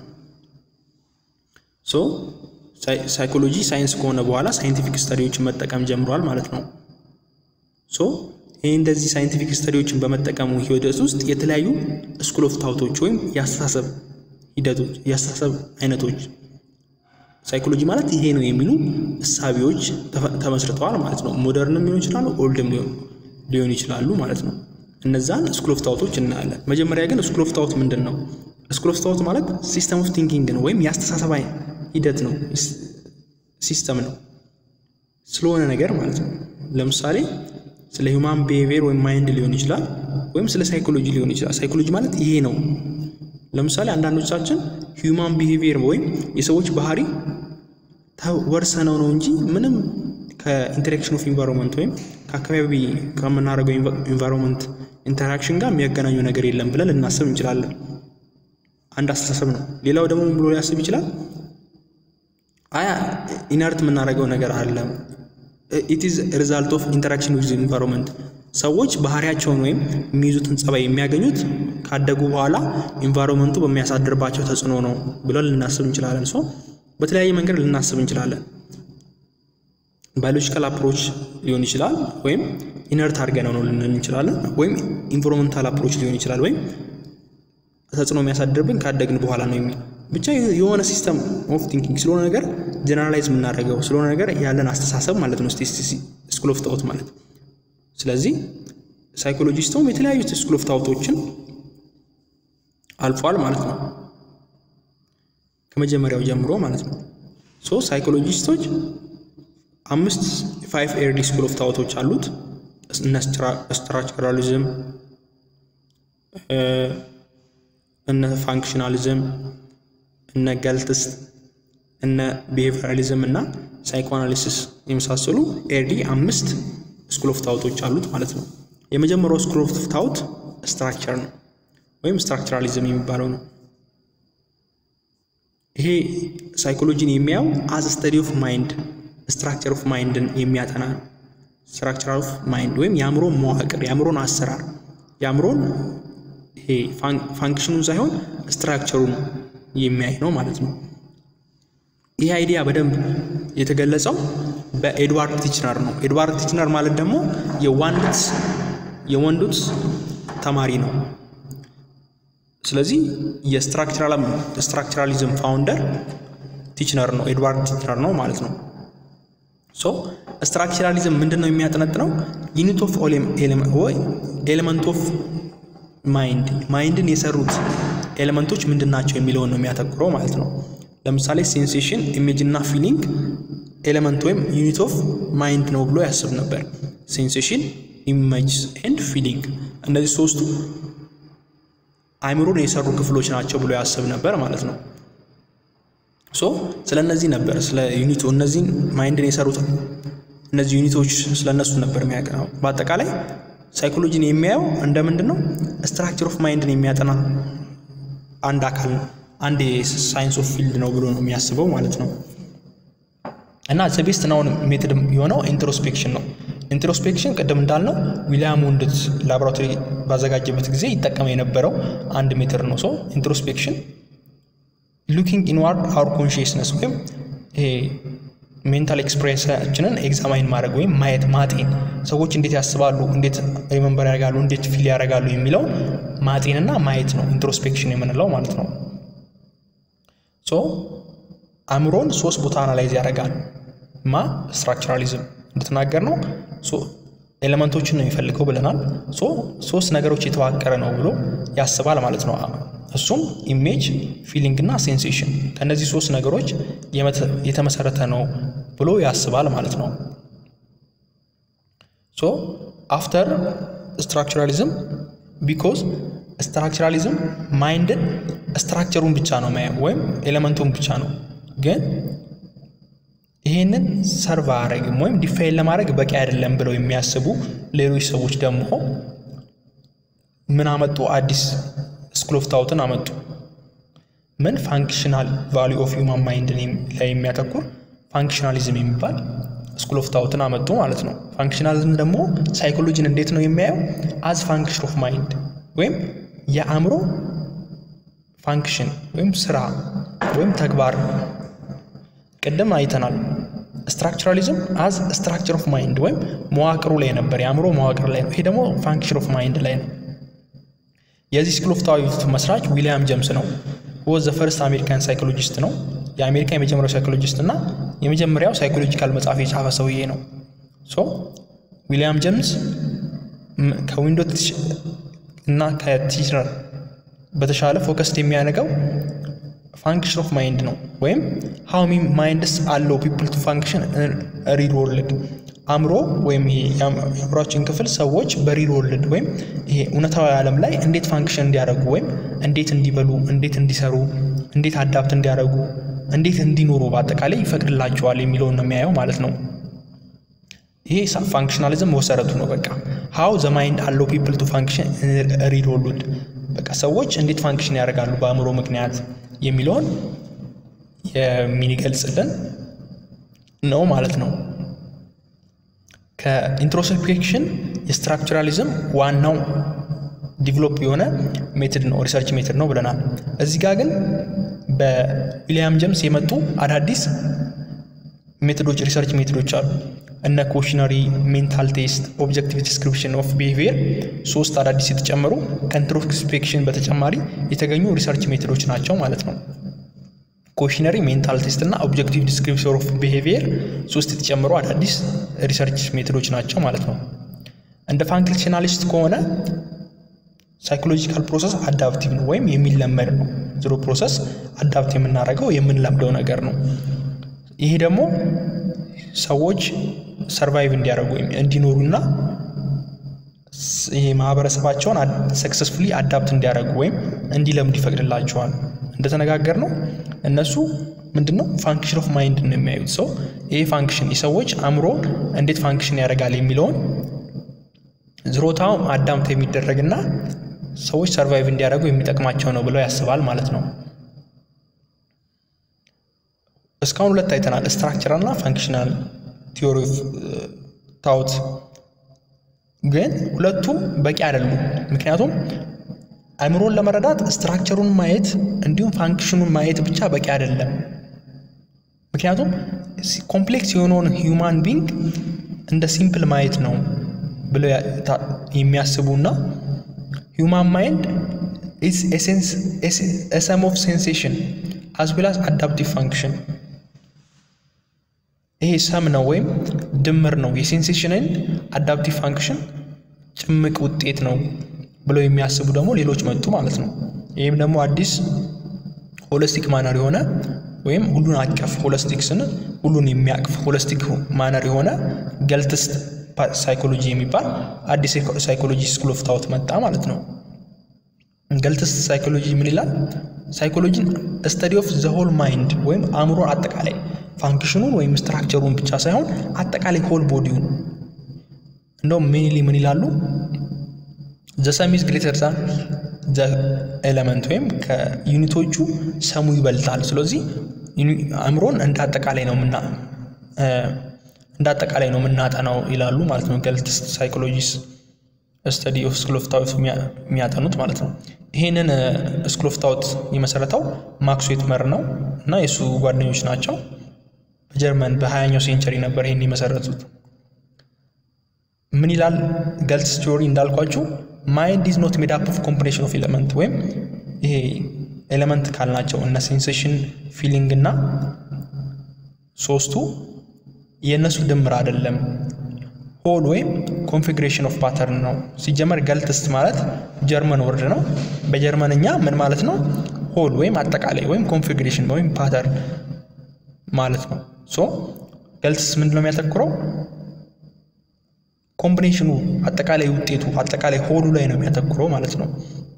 ሶ ሳይኮሎጂ ሳይንስ ከሆነ በኋላ ሳይንቲፊክ ስተዲዎችን መጠቀም ጀምሯል ማለት ነው። ሶ ይህ እንደዚህ ሳይንቲፊክ ስተዲዎችን በመጠቀሙ ሂደት ውስጥ የተለያዩ ስኩል ኦፍ ታውቶች ወይም የአስተሳሰብ ሂደቶች የአስተሳሰብ አይነቶች ሳይኮሎጂ ማለት ይሄ ነው የሚሉ እሳቤዎች ተመስርተዋል ማለት ነው። ሞደርንም ሊሆን ይችላሉ፣ ኦልድም ሊሆን ይችላሉ ማለት ነው። እነዛን ስኩል ኦፍ ታውቶች እናያለን። መጀመሪያ ግን ስኩል ኦፍ ታውት ምንድን ነው? ስኩል ኦፍ ታውት ማለት ሲስተም ኦፍ ቲንኪንግ ነው ወይም የአስተሳሰብ ሂደት ነው፣ ሲስተም ነው ስለሆነ ነገር ማለት ነው። ለምሳሌ ስለ ሂውማን ቢሄቪየር ወይም ማይንድ ሊሆን ይችላል፣ ወይም ስለ ሳይኮሎጂ ሊሆን ይችላል። ሳይኮሎጂ ማለት ይሄ ነው። ለምሳሌ አንዳንዶቻችን ሂውማን ቢሄቪየር ወይም የሰዎች ባህሪ ተወርሰነው ነው እንጂ ምንም ከኢንተራክሽን ኦፍ ኢንቫይሮንመንት ወይም ከአካባቢ ከምናደርገው ኢንቫይሮንመንት ኢንተራክሽን ጋር የሚያገናኙ ነገር የለም ብለን ልናስብ እንችላለን። አንድ አስተሳሰብ ነው። ሌላው ደግሞ ብሎ ሊያስብ ይችላል አያ ኢነርት የምናደርገው ነገር አለ ኢት ኢዝ ሪዛልት ኦፍ ኢንተራክሽን ዊዝ ኢንቫይሮንመንት ሰዎች ባህሪያቸውን ወይም የሚይዙትን ጸባይ የሚያገኙት ካደጉ በኋላ ኢንቫይሮንመንቱ በሚያሳድርባቸው ተጽዕኖ ነው ብለን ልናስብ እንችላለን። ሶ በተለያየ መንገድ ልናስብ እንችላለን። ባዮሎጂካል አፕሮች ሊሆን ይችላል፣ ወይም ኢነርት አድርገነው ነው ልንል እንችላለን። ወይም ኢንቫይሮንመንታል አፕሮች ሊሆን ይችላል፣ ወይም ተጽዕኖ የሚያሳድርብን ካደግን በኋላ ነው የሚል ብቻ የሆነ ሲስተም ኦፍ ቲንኪንግ ስለሆነ ነገር ጀነራላይዝ የምናደርገው ስለሆነ ነገር ያለን አስተሳሰብ ማለት ነው ስኩል ኦፍ ታውት ማለት። ስለዚህ ሳይኮሎጂስቱም የተለያዩ ስኩል ኦፍ ታውቶችን አልፏል ማለት ነው ከመጀመሪያው ጀምሮ ማለት ነው። ሶ ሳይኮሎጂስቶች አምስት ፋይቭ ኤርሊ ስኩል ኦፍ ታውቶች አሉት። እነ ስትራክቸራሊዝም፣ እነ ፋንክሽናሊዝም እነ ገልትስ እነ ቢሄቪራሊዝም እና ሳይኮአናሊሲስ የመሳሰሉ ኤርሊ አምስት ስኩል ኦፍ ታውቶች አሉት ማለት ነው። የመጀመሪያው ስኩል ኦፍ ታውት ስትራክቸር ነው ወይም ስትራክቸራሊዝም የሚባለው ነው። ይሄ ሳይኮሎጂን የሚያየው አዝ ስተዲ ኦፍ ማይንድ ስትራክቸር ኦፍ ማይንድን የሚያጠና ነው። ስትራክቸር ኦፍ ማይንድ ወይም የአእምሮን መዋቅር የአእምሮን አሰራር የአእምሮን ይሄ ፋንክሽኑን ሳይሆን ስትራክቸሩን የሚያይ ነው ማለት ነው። ይህ አይዲያ በደንብ የተገለጸው በኤድዋርድ ቲችነር ነው። ኤድዋርድ ቲችነር ማለት ደግሞ የዋንዱት የወንዱት ተማሪ ነው። ስለዚህ የስትራክቸራሊዝም ፋውንደር ቲችነር ነው፣ ኤድዋርድ ቲችነር ነው ማለት ነው። ሶ ስትራክቸራሊዝም ምንድን ነው የሚያጠነጥነው? ዩኒት ኦፍ ኤሌመንት ኦፍ ማይንድ ማይንድን የሰሩት ኤሌመንቶች ምንድን ናቸው የሚለውን ነው የሚያተኩረው ማለት ነው። ለምሳሌ ሴንሴሽን፣ ኢሜጅ እና ፊሊንግ ኤሌመንት ወይም ዩኒት ኦፍ ማይንድ ነው ብሎ ያስብ ነበር። ሴንሴሽን፣ ኢሜጅ ኤንድ ፊሊንግ እነዚህ ሶስቱ አእምሮን የሰሩ ክፍሎች ናቸው ብሎ ያስብ ነበር ማለት ነው። ሶ ስለ እነዚህ ነበር ስለ ዩኒቱ እነዚህን ማይንድን የሰሩት እነዚህ ዩኒቶች ስለ እነሱ ነበር የሚያቀናው። በአጠቃላይ ሳይኮሎጂን የሚያየው እንደ ምንድን ነው ስትራክቸር ኦፍ ማይንድን የሚያጠና አንድ አካል አንድ የሳይንስ ኦፍ ፊልድ ነው ብሎ ነው የሚያስበው ማለት ነው። እና ዘቤስት ናውን ሜትድ የሆነው ኢንትሮስፔክሽን ነው። ኢንትሮስፔክሽን ቅድም እንዳልነው ዊሊያም ወንድት ላቦራቶሪ ባዘጋጀበት ጊዜ ይጠቀም የነበረው አንድ ሜትድ ነው። ሰው ኢንትሮስፔክሽን ሉኪንግ ኢንዋርድ አውር ኮንሽስነስ ወይም ይሄ ሜንታል ኤክስፕሬንሳችንን ኤግዛማይን ማድረግ ወይም ማየት ማጤን፣ ሰዎች እንዴት ያስባሉ፣ እንዴት ሪመንበር ያደርጋሉ፣ እንዴት ፊል ያደርጋሉ የሚለውን ማጤንና ማየት ነው ኢንትሮስፔክሽን የምንለው ማለት ነው። ሶ አእምሮን ሶስት ቦታ አናላይዝ ያደርጋል። ማ ስትራክቸራሊዝም እንድትናገር ነው። ኤሌመንቶችን ነው የሚፈልገው ብለናል። ሶ ሶስት ነገሮች የተዋቀረ ነው ብሎ ያስባል ማለት ነው። እሱም ኢሜጅ፣ ፊሊንግ እና ሴንሴሽን ከእነዚህ ሶስት ነገሮች የተመሰረተ ነው ብሎ ያስባል ማለት ነው። ሶ አፍተር ስትራክቸራሊዝም ቢኮዝ ስትራክቸራሊዝም ማይንድን ስትራክቸሩን ብቻ ነው ማየው ወይም ኤሌመንቱን ብቻ ነው ግን ይሄንን ሰርቭ አያደርግም ወይም ዲፋይን ለማድረግ በቂ አይደለም ብለው የሚያስቡ ሌሎች ሰዎች ደግሞ ምን አመጡ? አዲስ ስኩል ኦፍ ታውትን አመጡ። ምን ፋንክሽናል ቫሊዩ ኦፍ ሂውማን ማይንድ ላይ የሚያተኩር ፋንክሽናሊዝም የሚባል ስኩል ኦፍ ታውትን አመጡ ማለት ነው። ፋንክሽናሊዝም ደግሞ ሳይኮሎጂን እንዴት ነው የሚያየው? አዝ ፋንክሽን ኦፍ ማይንድ ወይም የአእምሮ ፋንክሽን ወይም ስራ ወይም ተግባር ቅድም አይተናል። ስትራክቸራሊዝም አዝ ስትራክቸር ኦፍ ማይንድ ወይም መዋቅሩ ላይ ነበር፣ የአእምሮ መዋቅር ላይ ነው። ይሄ ደግሞ ፋንክሽን ኦፍ ማይንድ ላይ ነው። የዚህ ስኩል ኦፍ ታውት መስራች ዊሊያም ጀምስ ነው። ወዝ ዘ ፈርስት አሜሪካን ሳይኮሎጂስት ነው። የአሜሪካ የመጀመሪያው ሳይኮሎጂስት እና የመጀመሪያው ሳይኮሎጂካል መጽሐፍ የጻፈ ሰውዬ ነው። ሶ ዊሊያም ጄምስ ከዊንዶ እና ከቲችነር በተሻለ ፎከስድ የሚያደርገው ፋንክሽን ኦፍ ማይንድ ነው ወይም ሃው ሚ ማይንድስ አለው ፒፕል ቱ ፋንክሽን ሪል ወርልድ አእምሮ ወይም ይሄ የአእምሯችን ክፍል ሰዎች በሪል ወርልድ ወይም ይሄ እውነታዊ ዓለም ላይ እንዴት ፋንክሽን እንዲያደርጉ ወይም እንዴት እንዲበሉ፣ እንዴት እንዲሰሩ፣ እንዴት አዳፕት እንዲያደርጉ፣ እንዴት እንዲኖሩ በአጠቃላይ ይፈቅድላቸዋል የሚለውን ነው የሚያየው ማለት ነው። ይሄ ፋንክሽናሊዝም መሰረቱ ነው። በቃ ሃው ዘ ማይንድ አለው ፒፕል ቱ ፋንክሽን ሪል ወርልድ በቃ ሰዎች እንዴት ፋንክሽን ያደርጋሉ በአእምሮ ምክንያት የሚለውን የሚገልጽልን ነው ማለት ነው። ከኢንትሮስፔክሽን የስትራክቸራሊዝም ዋናው ዲቨሎፕ የሆነ ሜትድ ነው፣ ሪሰርች ሜትድ ነው ብለናል። እዚህ ጋር ግን በዊሊያም ጄምስ የመጡ አዳዲስ ሜቶዶች ሪሰርች ሜቶዶች አሉ። እነ ኮሽነሪ፣ ሜንታል ቴስት፣ ኦብጀክቲቭ ዲስክሪፕሽን ኦፍ ቢሄቪየር ሶስት አዳዲስ የተጨመሩ ከኢንትሮስፔክሽን በተጨማሪ የተገኙ ሪሰርች ሜቶዶች ናቸው ማለት ነው። ኮሽነሪ፣ ሜንታል ቴስት እና ኦብጀክቲቭ ዲስክሪፕሽን ኦፍ ቢሄቪየር ሶስት የተጨመሩ አዳዲስ ሪሰርች ሜቶዶች ናቸው ማለት ነው። እንደ ፋንክሽናሊስት ከሆነ ሳይኮሎጂካል ፕሮሰስ አዳፕቲቭ ነው ወይም የሚለመድ ነው። ዝሮ ፕሮሰስ አዳፕት የምናደርገው የምንለምደው ነገር ነው። ይሄ ደግሞ ሰዎች ሰርቫይቭ እንዲያደርጉ ወይም እንዲኖሩና ይሄ ማህበረሰባቸውን ሰክሰስፉሊ አዳፕት እንዲያደርጉ ወይም እንዲለምዱ ይፈቅድላቸዋል። እንደተነጋገር ነው እነሱ ምንድን ነው ፋንክሽን ኦፍ ማይንድ ነው የሚያዩት። ሰው ይሄ ፋንክሽን የሰዎች አእምሮ እንዴት ፋንክሽን ያደርጋል የሚለውን ዝሮታው አዳምት የሚደረግና ሰዎች ሰርቫይቭ እንዲያደርጉ የሚጠቅማቸው ነው ብለው ያስባል ማለት ነው። እስካሁን ሁለት አይተናል፣ ስትራክቸራል እና ፋንክሽናል ቲዮሪ ኦፍ ታውት። ግን ሁለቱ በቂ አይደሉም። ምክንያቱም አእምሮን ለመረዳት ስትራክቸሩን ማየት እንዲሁም ፋንክሽኑን ማየት ብቻ በቂ አይደለም። ምክንያቱም ኮምፕሌክስ የሆነውን ሂውማን ቢንግ እንደ ሲምፕል ማየት ነው ብለው የሚያስቡና ሂውማን ማይንድ ሰም ኦፍ ሴንሴሽን አዝ ዌል አዝ አዳፕቲቭ ፋንክሽን ይሄ ሰም ነው ወይም ድምር ነው የሴንሴሽንን አዳፕቲቭ ፋንክሽን ጭምቅ ውጤት ነው ብለው የሚያስቡ ደግሞ ሌሎች መጡ ማለት ነው። ይህም ደግሞ አዲስ ሆለስቲክ ማነር የሆነ ወይም ሁሉን አቀፍ ሆለስቲክ ስንል ሁሉን የሚያቅፍ ሆለስቲክ ማነር የሆነ ገልትስት ሳይኮሎጂ የሚባል አዲስ ሳይኮሎጂ ስኩል ኦፍ ታውት መጣ ማለት ነው። ገልትስት ሳይኮሎጂ ምን ይላል? ሳይኮሎጂን ስተዲ ኦፍ ዘ ሆል ማይንድ ወይም አእምሮን አጠቃላይ ፋንክሽኑን ወይም ስትራክቸሩን ብቻ ሳይሆን አጠቃላይ ሆል ቦዲውን እንደውም ሜንሊ ምን ይላሉ? ዘ ሰም ኢዝ ግሬተር ዛን ዘ ኤለመንት ወይም ከዩኒቶቹ ሰሙ ይበልጣል። ስለዚህ አእምሮን እንደ አጠቃላይ ነው ምና እንደ አጠቃላይ ነው የምናጠናው ይላሉ ማለት ነው። ገልትስት ሳይኮሎጂስ ስተዲ ኦፍ ስኩል ኦፍ ታውት የሚያጠኑት ማለት ነው። ይህንን ስኩል ኦፍ ታውት የመሰረተው ማክስ ዌትመር ነው እና የእሱ ጓደኞች ናቸው። በጀርመን በሀያኛው ሴንቸሪ ነበር ይህን የመሰረቱት። ምን ይላል ገልትስ ቲዮሪ እንዳልኳችሁ ማይንድ ኢዝ ኖት ሜድ አፕ ኦፍ ኮምቢኔሽን ኦፍ ኤሌመንት ወይም ይሄ ኤሌመንት ካልናቸው እነ ሴንሴሽን ፊሊንግ እና ሶስቱ የእነሱ ድምር አይደለም። ሆል ወይም ኮንፊግሬሽን ኦፍ ፓተርን ነው። ሲጀመር ገልትስት ማለት ጀርመን ወርድ ነው። በጀርመንኛ ምን ማለት ነው? ሆል ወይም አጠቃላይ ወይም ኮንፊግሬሽን ወይም ፓተርን ማለት ነው። ሶ ገልትስት ምንድን ነው የሚያተኩረው? ኮምቢኔሽኑ አጠቃላይ ውጤቱ አጠቃላይ ሆሉ ላይ ነው የሚያተኩረው ማለት ነው።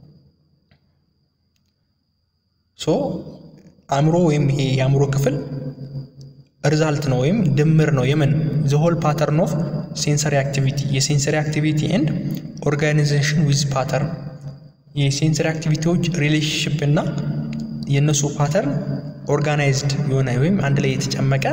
ሶ አእምሮ ወይም ይሄ የአእምሮ ክፍል ሪዛልት ነው ወይም ድምር ነው የምን ዘሆል ፓተርን ኦፍ ሴንሰሪ አክቲቪቲ የሴንሰሪ አክቲቪቲ ኤንድ ኦርጋናይዜሽን ዊዝ ፓተርን የሴንሰሪ አክቲቪቲዎች ሪሌሽንሽፕ እና የእነሱ ፓተርን ኦርጋናይዝድ የሆነ ወይም አንድ ላይ የተጨመቀ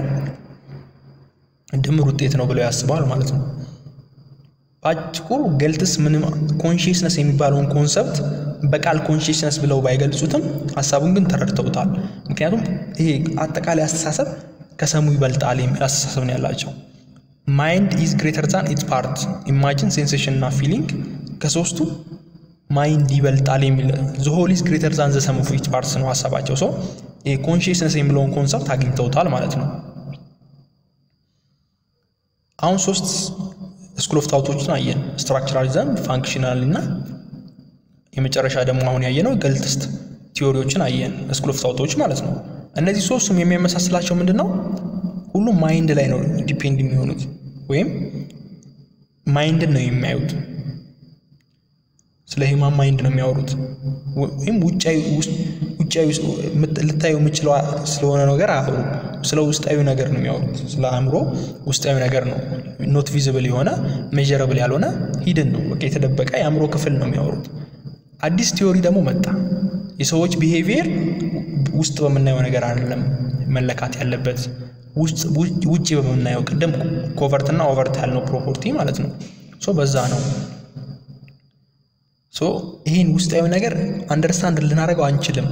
ድምር ውጤት ነው ብለው ያስባል ማለት ነው። በአጭሩ ገልትስ ምንም ኮንሽስነስ የሚባለውን ኮንሰፕት በቃል ኮንሽስነስ ብለው ባይገልጹትም ሀሳቡን ግን ተረድተውታል። ምክንያቱም ይሄ አጠቃላይ አስተሳሰብ ከሰሙ ይበልጣል የሚል አስተሳሰብ ነው ያላቸው። ማይንድ ኢዝ ግሬተር ዛን ኢትስ ፓርት ኢማጂን፣ ሴንሴሽን እና ፊሊንግ ከሶስቱ ማይንድ ይበልጣል የሚል ዘሆል ኢዝ ግሬተር ዛን ዘ ሰም ኦፍ ኢትስ ፓርትስ ነው ሀሳባቸው። ሰው ኮንሽስነስ የሚለውን ኮንሰፕት አግኝተውታል ማለት ነው። አሁን ሶስት ስኩል ኦፍ ታውቶችን አየን፣ ስትራክቸራሊዝም፣ ፋንክሽናል እና የመጨረሻ ደግሞ አሁን ያየነው ገልትስት ቲዎሪዎችን አየን፣ ስኩል ኦፍ ታውቶች ማለት ነው። እነዚህ ሶስቱም የሚያመሳስላቸው ምንድን ነው? ሁሉም ማይንድ ላይ ነው ዲፔንድ የሚሆኑት ወይም ማይንድን ነው የሚያዩት። ስለ ሂማን ማይንድ ነው የሚያወሩት ወይም ውጫዊ ልታዩ የምችለው ስለሆነ ነገር አያወሩ። ስለ ውስጣዊ ነገር ነው የሚያወሩት። ስለ አእምሮ ውስጣዊ ነገር ነው። ኖት ቪዚብል የሆነ ሜዥረብል ያልሆነ ሂድን ነው በቃ የተደበቀ የአእምሮ ክፍል ነው የሚያወሩት። አዲስ ቲዎሪ ደግሞ መጣ። የሰዎች ቢሄቪየር ውስጥ በምናየው ነገር አይደለም መለካት ያለበት ውጭ በምናየው ቅድም ኮቨርት እና ኦቨርት ያልነው ፕሮፖርቲ ማለት ነው። ሶ በዛ ነው ሶ ይህን ውስጣዊ ነገር አንደርስታንድ ልናደርገው አንችልም።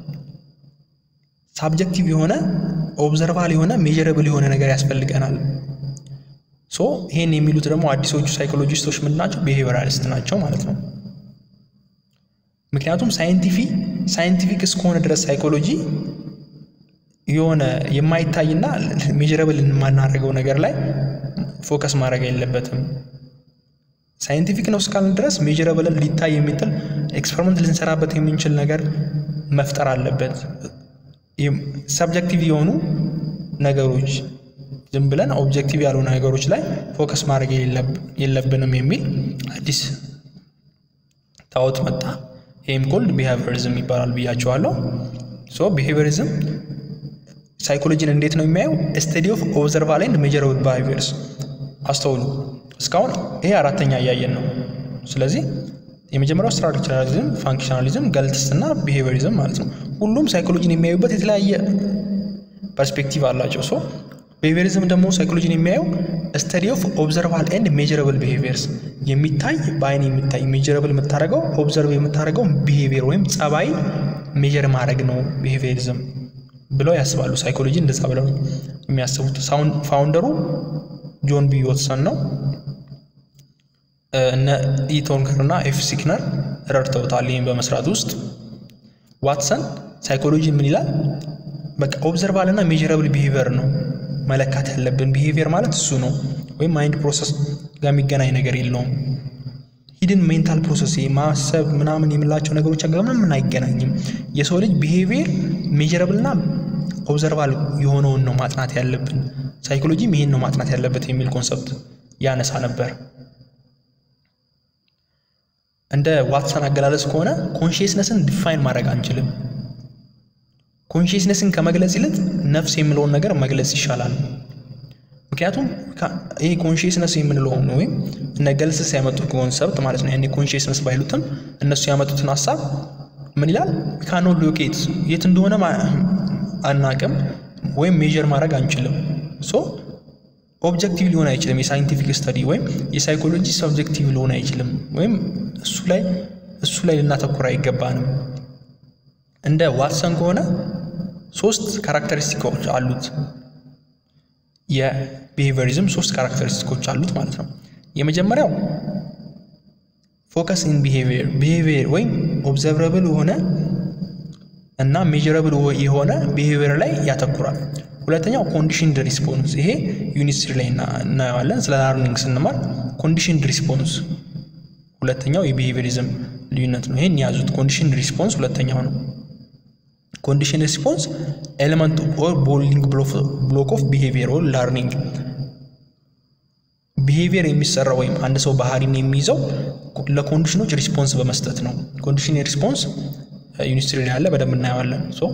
ሳብጀክቲቭ የሆነ ኦብዘርቫል የሆነ ሜዥረብል የሆነ ነገር ያስፈልገናል። ሶ ይህን የሚሉት ደግሞ አዲሶቹ ሳይኮሎጂስቶች ምንድን ናቸው? ቢሄቪራሊስት ናቸው ማለት ነው። ምክንያቱም ሳይንቲፊ ሳይንቲፊክ እስከሆነ ድረስ ሳይኮሎጂ የሆነ የማይታይና ሜዥረብል የማናደርገው ነገር ላይ ፎከስ ማድረግ የለበትም። ሳይንቲፊክ ነው እስካልን ድረስ ሜዥረብልን ሊታይ የሚጥል ኤክስፐሪመንት ልንሰራበት የምንችል ነገር መፍጠር አለበት። ሰብጀክቲቭ የሆኑ ነገሮች ዝም ብለን ኦብጀክቲቭ ያሉ ነገሮች ላይ ፎከስ ማድረግ የለብንም የሚል አዲስ ታወት መጣ። ይህም ኮልድ ቢሄቪየሪዝም ይባላል ብያቸዋለሁ። ሶ ቢሄቪየሪዝም ሳይኮሎጂን እንዴት ነው የሚያየው? ስተዲ ኦፍ ኦብዘርቫል ኤንድ ሜዥረብል ቢሄቪየርስ። አስተውሉ፣ እስካሁን ይሄ አራተኛ እያየን ነው። ስለዚህ የመጀመሪያው ስትራክቸራሊዝም፣ ፋንክሽናሊዝም፣ ገልትስ እና ቢሄቪየሪዝም ማለት ነው። ሁሉም ሳይኮሎጂን የሚያዩበት የተለያየ ፐርስፔክቲቭ አላቸው። ሶ ቢሄቪየሪዝም ደግሞ ሳይኮሎጂን የሚያየው ስተዲ ኦፍ ኦብዘርቫል ኤንድ ሜዥረብል ቢሄቪየርስ የሚታይ በአይን የሚታይ ሜዥረብል የምታደርገው ኦብዘርቭ የምታደርገው ቢሄቪየር ወይም ጸባይ ሜዥር ማድረግ ነው ቢሄቪየሪዝም ብለው ያስባሉ። ሳይኮሎጂ እንደዛ ብለው የሚያስቡት። ፋውንደሩ ጆን ቢ ዎትሰን ነው። እነ ኢ ቶንከር እና ኤፍ ሲክነር ረድተውታል ይህም በመስራት ውስጥ። ዋትሰን ሳይኮሎጂ ምን ይላል? በቃ ኦብዘርቫል እና ሜዥረብል ቢሄቪየር ነው መለካት ያለብን። ቢሄቪየር ማለት እሱ ነው፣ ወይም ማይንድ ፕሮሰስ ጋር የሚገናኝ ነገር የለውም። ሂድን ሜንታል ፕሮሰስ ማሰብ ምናምን የምላቸው ነገሮች ጋር ምንም አይገናኝም። የሰው ልጅ ቢሄቪየር ሜዥረብል እና ኦብዘርቫል የሆነውን ነው ማጥናት ያለብን። ሳይኮሎጂም ይሄን ነው ማጥናት ያለበት የሚል ኮንሰፕት ያነሳ ነበር። እንደ ዋትሰን አገላለጽ ከሆነ ኮንሽስነስን ዲፋይን ማድረግ አንችልም። ኮንሽስነስን ከመግለጽ ይልቅ ነፍስ የሚለውን ነገር መግለጽ ይሻላል። ምክንያቱም ይሄ ኮንሽስነስ የምንለው ነው ወይም እነ ገልስስ ያመጡት ኮንሰፕት ማለት ነው። ያኔ ኮንሽስነስ ባይሉትም እነሱ ያመጡትን ሀሳብ ምን ይላል? ካኖ ሎኬት የት እንደሆነ አናቅም ወይም ሜዥር ማድረግ አንችልም። ሶ ኦብጀክቲቭ ሊሆን አይችልም። የሳይንቲፊክ ስተዲ ወይም የሳይኮሎጂ ሰብጀክቲቭ ሊሆን አይችልም። ወይም እሱ ላይ እሱ ላይ ልናተኩር አይገባንም። እንደ ዋትሰን ከሆነ ሶስት ካራክተሪስቲኮች አሉት። የቢሄቪየሪዝም ሶስት ካራክተሪስቲኮች አሉት ማለት ነው። የመጀመሪያው ፎከስ ኢን ቢሄቪየር ቢሄቪየር ወይም ኦብዘርቨብል የሆነ እና ሜዥረብል የሆነ ቢሄቪየር ላይ ያተኩራል። ሁለተኛው ኮንዲሽንድ ሪስፖንስ፣ ይሄ ዩኒት ስሪ ላይ እናየዋለን። ስለ ላርኒንግ ስንማር ኮንዲሽንድ ሪስፖንስ ሁለተኛው የቢሄቪየሪዝም ልዩነት ነው። ይሄን ያዙት። ኮንዲሽንድ ሪስፖንስ ሁለተኛው ነው። ኮንዲሽን ሪስፖንስ ኤሌመንት ኦር ቦልዲንግ ብሎክ ኦፍ ቢሄቪየር ኦር ላርኒንግ ቢሄቪየር የሚሰራው ወይም አንድ ሰው ባህሪን የሚይዘው ለኮንዲሽኖች ሪስፖንስ በመስጠት ነው። ኮንዲሽን ሪስፖንስ ዩኒስትሪ ላይ ያለ በደንብ እናየዋለን። ሶ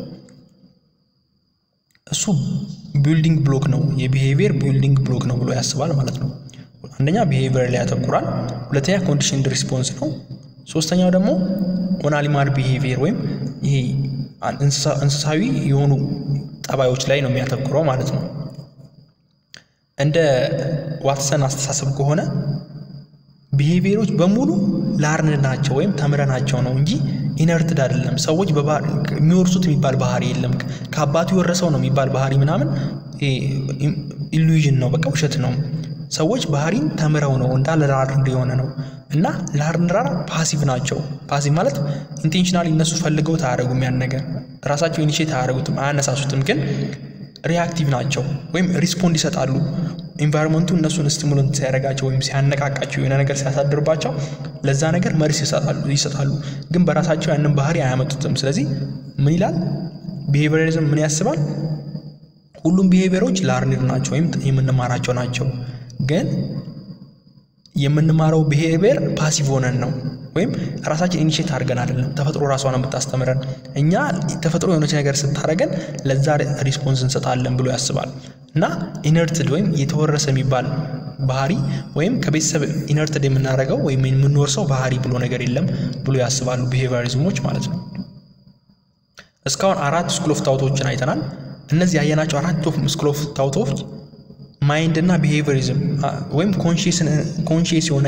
እሱ ቢልዲንግ ብሎክ ነው፣ የቢሄቪየር ቢልዲንግ ብሎክ ነው ብሎ ያስባል ማለት ነው። አንደኛ ቢሄቪየር ላይ ያተኩራል። ሁለተኛ ኮንዲሽን ሪስፖንስ ነው። ሶስተኛው ደግሞ ኦናሊማር ቢሄቪየር ወይም ይሄ እንስሳዊ የሆኑ ጠባዮች ላይ ነው የሚያተኩረው ማለት ነው። እንደ ዋትሰን አስተሳሰብ ከሆነ ቢሄቪየሮች በሙሉ ላርን ናቸው ወይም ተምረናቸው ነው እንጂ ኢነርትድ አይደለም። ሰዎች የሚወርሱት የሚባል ባህሪ የለም። ከአባቱ የወረሰው ነው የሚባል ባህሪ ምናምን ኢሉዥን ነው፣ በቃ ውሸት ነው። ሰዎች ባህሪን ተምረው ነው እንዳለ ላርንድ የሆነ ነው እና ላርንራር ፓሲቭ ናቸው። ፓሲቭ ማለት ኢንቴንሽናሊ እነሱ ፈልገውት አያደርጉም ያን ነገር ራሳቸው ኢኒሼት አያደርጉትም፣ አያነሳሱትም። ግን ሪያክቲቭ ናቸው ወይም ሪስፖንድ ይሰጣሉ። ኢንቫይሮንመንቱ እነሱን ስቲሙለንት ሲያደርጋቸው ወይም ሲያነቃቃቸው የሆነ ነገር ሲያሳድርባቸው ለዛ ነገር መልስ ይሰጣሉ። ግን በራሳቸው ያንን ባህሪ አያመጡትም። ስለዚህ ምን ይላል ቢሄቪየሪዝም ምን ያስባል? ሁሉም ቢሄቪየሮች ላርኒድ ናቸው ወይም የምንማራቸው ናቸው። ግን የምንማረው ቢሄቪየር ፓሲቭ ሆነን ነው ወይም ራሳችን ኢኒሼት አድርገን አይደለም። ተፈጥሮ ራሷን የምታስተምረን እኛ ተፈጥሮ የሆነች ነገር ስታደርገን ለዛ ሪስፖንስ እንሰጣለን ብሎ ያስባል እና ኢነርትድ ወይም የተወረሰ የሚባል ባህሪ ወይም ከቤተሰብ ኢነርትድ የምናደርገው ወይም የምንወርሰው ባህሪ ብሎ ነገር የለም ብሎ ያስባሉ ቢሄቪየሪዝሞች ማለት ነው። እስካሁን አራት ስኩል ኦፍ ታውቶችን አይተናል። እነዚህ ያየናቸው አራት ስኩል ኦፍ ታውቶች ማይንድ እና ቢሄቪየሪዝም ወይም ኮንሽስ የሆነ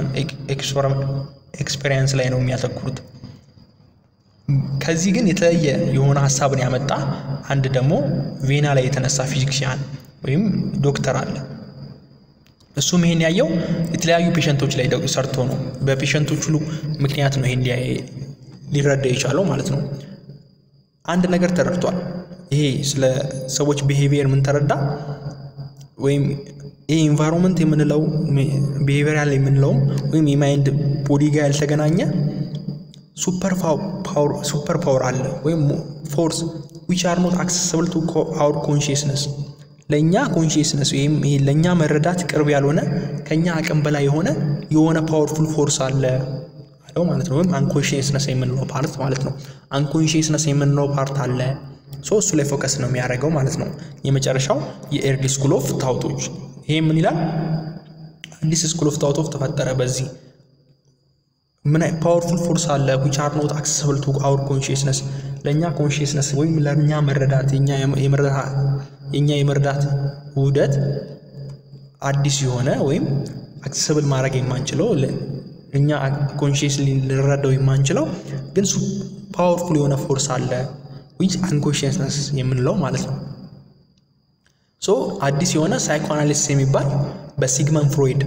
ኤክስፔሪንስ ላይ ነው የሚያተኩሩት። ከዚህ ግን የተለየ የሆነ ሀሳብን ያመጣ አንድ ደግሞ ቬና ላይ የተነሳ ፊዚክሲያን ወይም ዶክተር አለ። እሱም ይሄን ያየው የተለያዩ ፔሸንቶች ላይ ሰርቶ ነው። በፔሸንቶች ሁሉ ምክንያት ነው ይሄን ሊረዳ የቻለው ማለት ነው። አንድ ነገር ተረድቷል። ይሄ ስለ ሰዎች ቢሄቪየር ምን ተረዳ? ወይም ይህ ኢንቫይሮንመንት የምንለው ቢሄቪየራል የምንለውም ወይም የማይንድ ቦዲ ጋር ያልተገናኘ ሱፐር ፓወር አለ ወይም ፎርስ ዊች አር ኖት አክሰስብል ቱ አውር ኮንሽስነስ ለእኛ ኮንሽስነስ ወይም ይሄ ለእኛ መረዳት ቅርብ ያልሆነ ከእኛ አቅም በላይ የሆነ የሆነ ፓወርፉል ፎርስ አለ አለው ማለት ነው። ወይም አንኮንሽስነስ የምንለው ፓርት ማለት ነው። አንኮንሽስነስ የምንለው ፓርት አለ ሶ እሱ ላይ ፎከስ ነው የሚያደርገው ማለት ነው። የመጨረሻው የኤርሊ ስኩል ኦፍ ታውቶች ይሄ ምን ይላል? አዲስ ስኩል ኦፍ ታውቶች ተፈጠረ። በዚህ ምን ፓወርፉል ፎርስ አለ ዊች አር ኖት አክሰስብል ቱ አውር ኮንሽስነስ ለእኛ ኮንሽስነስ ወይም ለእኛ መረዳት የእኛ የመረዳት ውህደት አዲስ የሆነ ወይም አክሰስብል ማድረግ የማንችለው እኛ ኮንሽስ ልንረዳው የማንችለው ግን ፓወርፉል የሆነ ፎርስ አለ ዊች አንኮንሽስነስ የምንለው ማለት ነው። ሶ አዲስ የሆነ ሳይኮአናሊሲስ የሚባል በሲግመንድ ፍሮይድ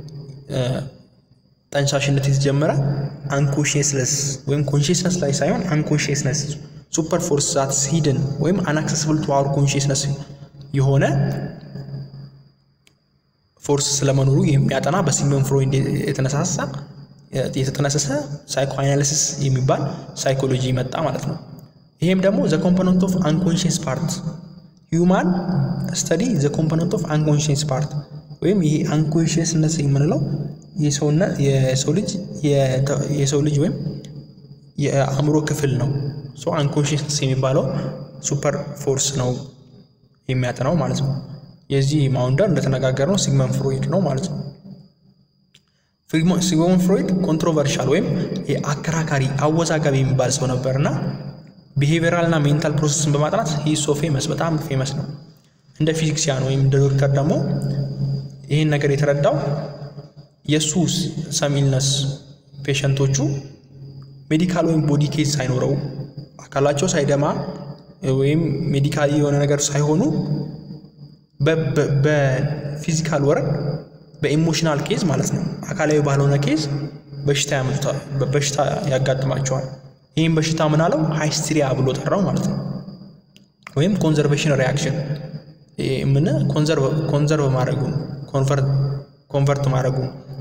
ጠንሳሽነት የተጀመረ አንኮንሽስነስ ወይም ኮንሽስነስ ላይ ሳይሆን አንኮንሽስነስ ሱፐር ፎርስ ዛትስ ሂድን ወይም አናክሰስብል ቱ አወር ኮንሽስነስ የሆነ ፎርስ ስለመኖሩ የሚያጠና በሲግመንድ ፍሮይድ የተነሳሳ የተጠነሰሰ ሳይኮአናሊሲስ የሚባል ሳይኮሎጂ መጣ ማለት ነው። ይሄም ደግሞ ዘ ኮምፖነንት ኦፍ አንኮንሽስ ፓርት ሂውማን ስተዲ ዘ ኮምፖነንት ኦፍ አንኮንሽስ ፓርት ወይም ይሄ አንኮንሽስነስ የምንለው የሰው ልጅ የሰው ልጅ ወይም የአእምሮ ክፍል ነው። ሶ አንኮንሽስነስ የሚባለው ሱፐር ፎርስ ነው የሚያጠናው ማለት ነው። የዚህ ማውንደር እንደተነጋገር ነው ሲግመንድ ፍሮይድ ነው ማለት ነው። ሲግመንድ ፍሮይድ ኮንትሮቨርሻል ወይም አከራካሪ አወዛጋቢ የሚባል ሰው ነበር እና ቢሄቪየራል እና ሜንታል ፕሮሰስን በማጥናት ሂሶ ፌመስ በጣም ፌመስ ነው። እንደ ፊዚክሲያን ወይም እንደ ዶክተር ደግሞ ይህን ነገር የተረዳው የእሱ ሰሚልነስ ፔሸንቶቹ ሜዲካል ወይም ቦዲ ኬዝ ሳይኖረው አካላቸው ሳይደማ ወይም ሜዲካል የሆነ ነገር ሳይሆኑ በፊዚካል ወረድ በኢሞሽናል ኬዝ ማለት ነው አካላዊ ባልሆነ ኬዝ በሽታ ያመጡታል፣ በሽታ ያጋጥማቸዋል። ይህም በሽታ ምን አለው ሃይስትሪያ ብሎ ጠራው ማለት ነው። ወይም ኮንዘርቬሽን ሪያክሽን ምን ኮንዘርቭ ማድረጉ ኮንቨርት ማድረጉ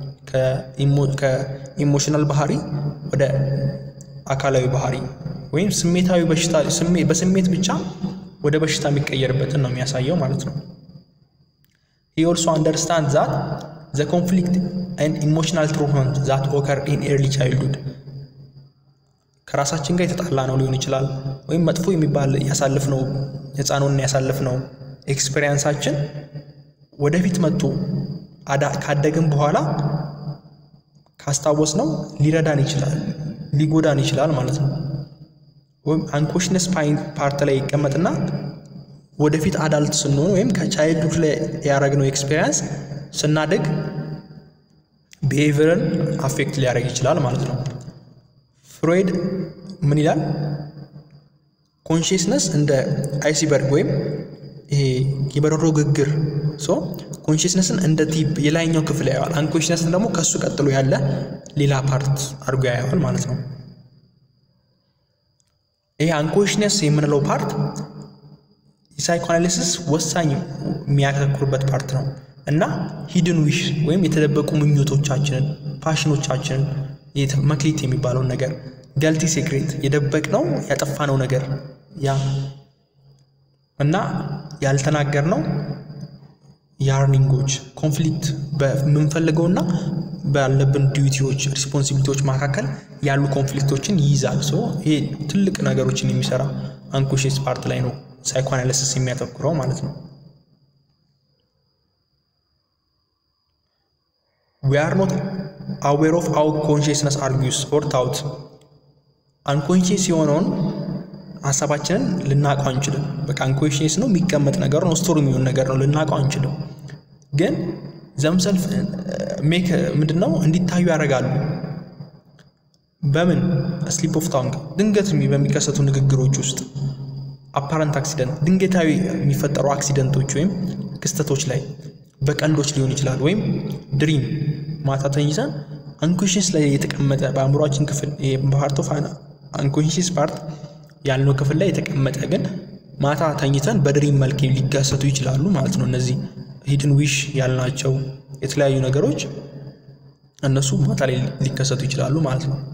ከኢሞሽናል ባህሪ ወደ አካላዊ ባህሪ ወይም ስሜታዊ በሽታ በስሜት ብቻ ወደ በሽታ የሚቀየርበትን ነው የሚያሳየው ማለት ነው። ሂ ኦልሶ አንደርስታንድ ዛት ዘ ኮንፍሊክት ኤንድ ኢሞሽናል ትሮትመንት ዛት ኦከር ኢን ኤርሊ ቻይልድሁድ ከራሳችን ጋር የተጣላ ነው ሊሆን ይችላል። ወይም መጥፎ የሚባል ያሳልፍነው ሕፃኑን ያሳልፍነው ኤክስፔሪንሳችን ወደፊት መጥቶ ካደግን በኋላ ካስታወስ ነው ሊረዳን ይችላል ሊጎዳን ይችላል ማለት ነው። ወይም አንኮሽነስ ፓርት ላይ ይቀመጥና ወደፊት አዳልት ስንሆን ወይም ከቻይልድሁድ ላይ ያደረግነው ኤክስፔሪንስ ስናድግ ቢሄቪየርን አፌክት ሊያደርግ ይችላል ማለት ነው። ፍሮይድ ምን ይላል? ኮንሽስነስ እንደ አይሲበርግ ወይም ይሄ የበረዶ ግግር ሶ ኮንሽስነስን እንደ ቲፕ የላይኛው ክፍል ያየዋል። አንኮንሽስነስን ደግሞ ከእሱ ቀጥሎ ያለ ሌላ ፓርት አድርጎ ያየዋል ማለት ነው። ይሄ አንኮንሽነስ የምንለው ፓርት የሳይኮአናሊሲስ ወሳኝ የሚያተኩርበት ፓርት ነው እና ሂድን ዊሽ ወይም የተደበቁ ምኞቶቻችንን፣ ፓሽኖቻችንን መክሊት የሚባለውን ነገር ገልቲ ሴክሬት የደበቅነው ያጠፋነው ነገር ያ እና ያልተናገርነው ያርኒንጎች ኮንፍሊክት በምንፈልገውና ባለብን ዲዩቲዎች ሪስፖንሲቢሊቲዎች መካከል ያሉ ኮንፍሊክቶችን ይይዛል። ሶ ይሄ ትልቅ ነገሮችን የሚሰራ አንኮንሽስ ፓርት ላይ ነው ሳይኮአናሊሲስ የሚያተኩረው ማለት ነው። ዊ አር ኖት አዌር ኦፍ አው ኮንሽስነስ አርጊዩስ ኦር ታውት አንኮንሽስ የሆነውን ሀሳባችንን ልናውቀው አንችልም። በቃ አንኮንሽስ ነው የሚቀመጥ ነገር ነው ስቶር የሚሆን ነገር ነው ልናውቀው አንችልም። ግን ዘምሰልፍ ሜክ ምንድን ነው እንዲታዩ ያደርጋሉ። በምን ስሊፕ ኦፍ ታንግ ድንገት በሚከሰቱ ንግግሮች ውስጥ አፓረንት አክሲደንት ድንገታዊ የሚፈጠሩ አክሲደንቶች ወይም ክስተቶች ላይ በቀልዶች ሊሆን ይችላል። ወይም ድሪም ማታ ተኝተን አንኮንሽስ ላይ የተቀመጠ በአእምሯችን ክፍል ፓርት ኦፍ አንኮንሽስ ፓርት ያልነው ክፍል ላይ የተቀመጠ ግን ማታ ተኝተን በድሪም መልክ ሊከሰቱ ይችላሉ ማለት ነው። እነዚህ ሂድን ዊሽ ያልናቸው የተለያዩ ነገሮች እነሱ ማታ ላይ ሊከሰቱ ይችላሉ ማለት ነው።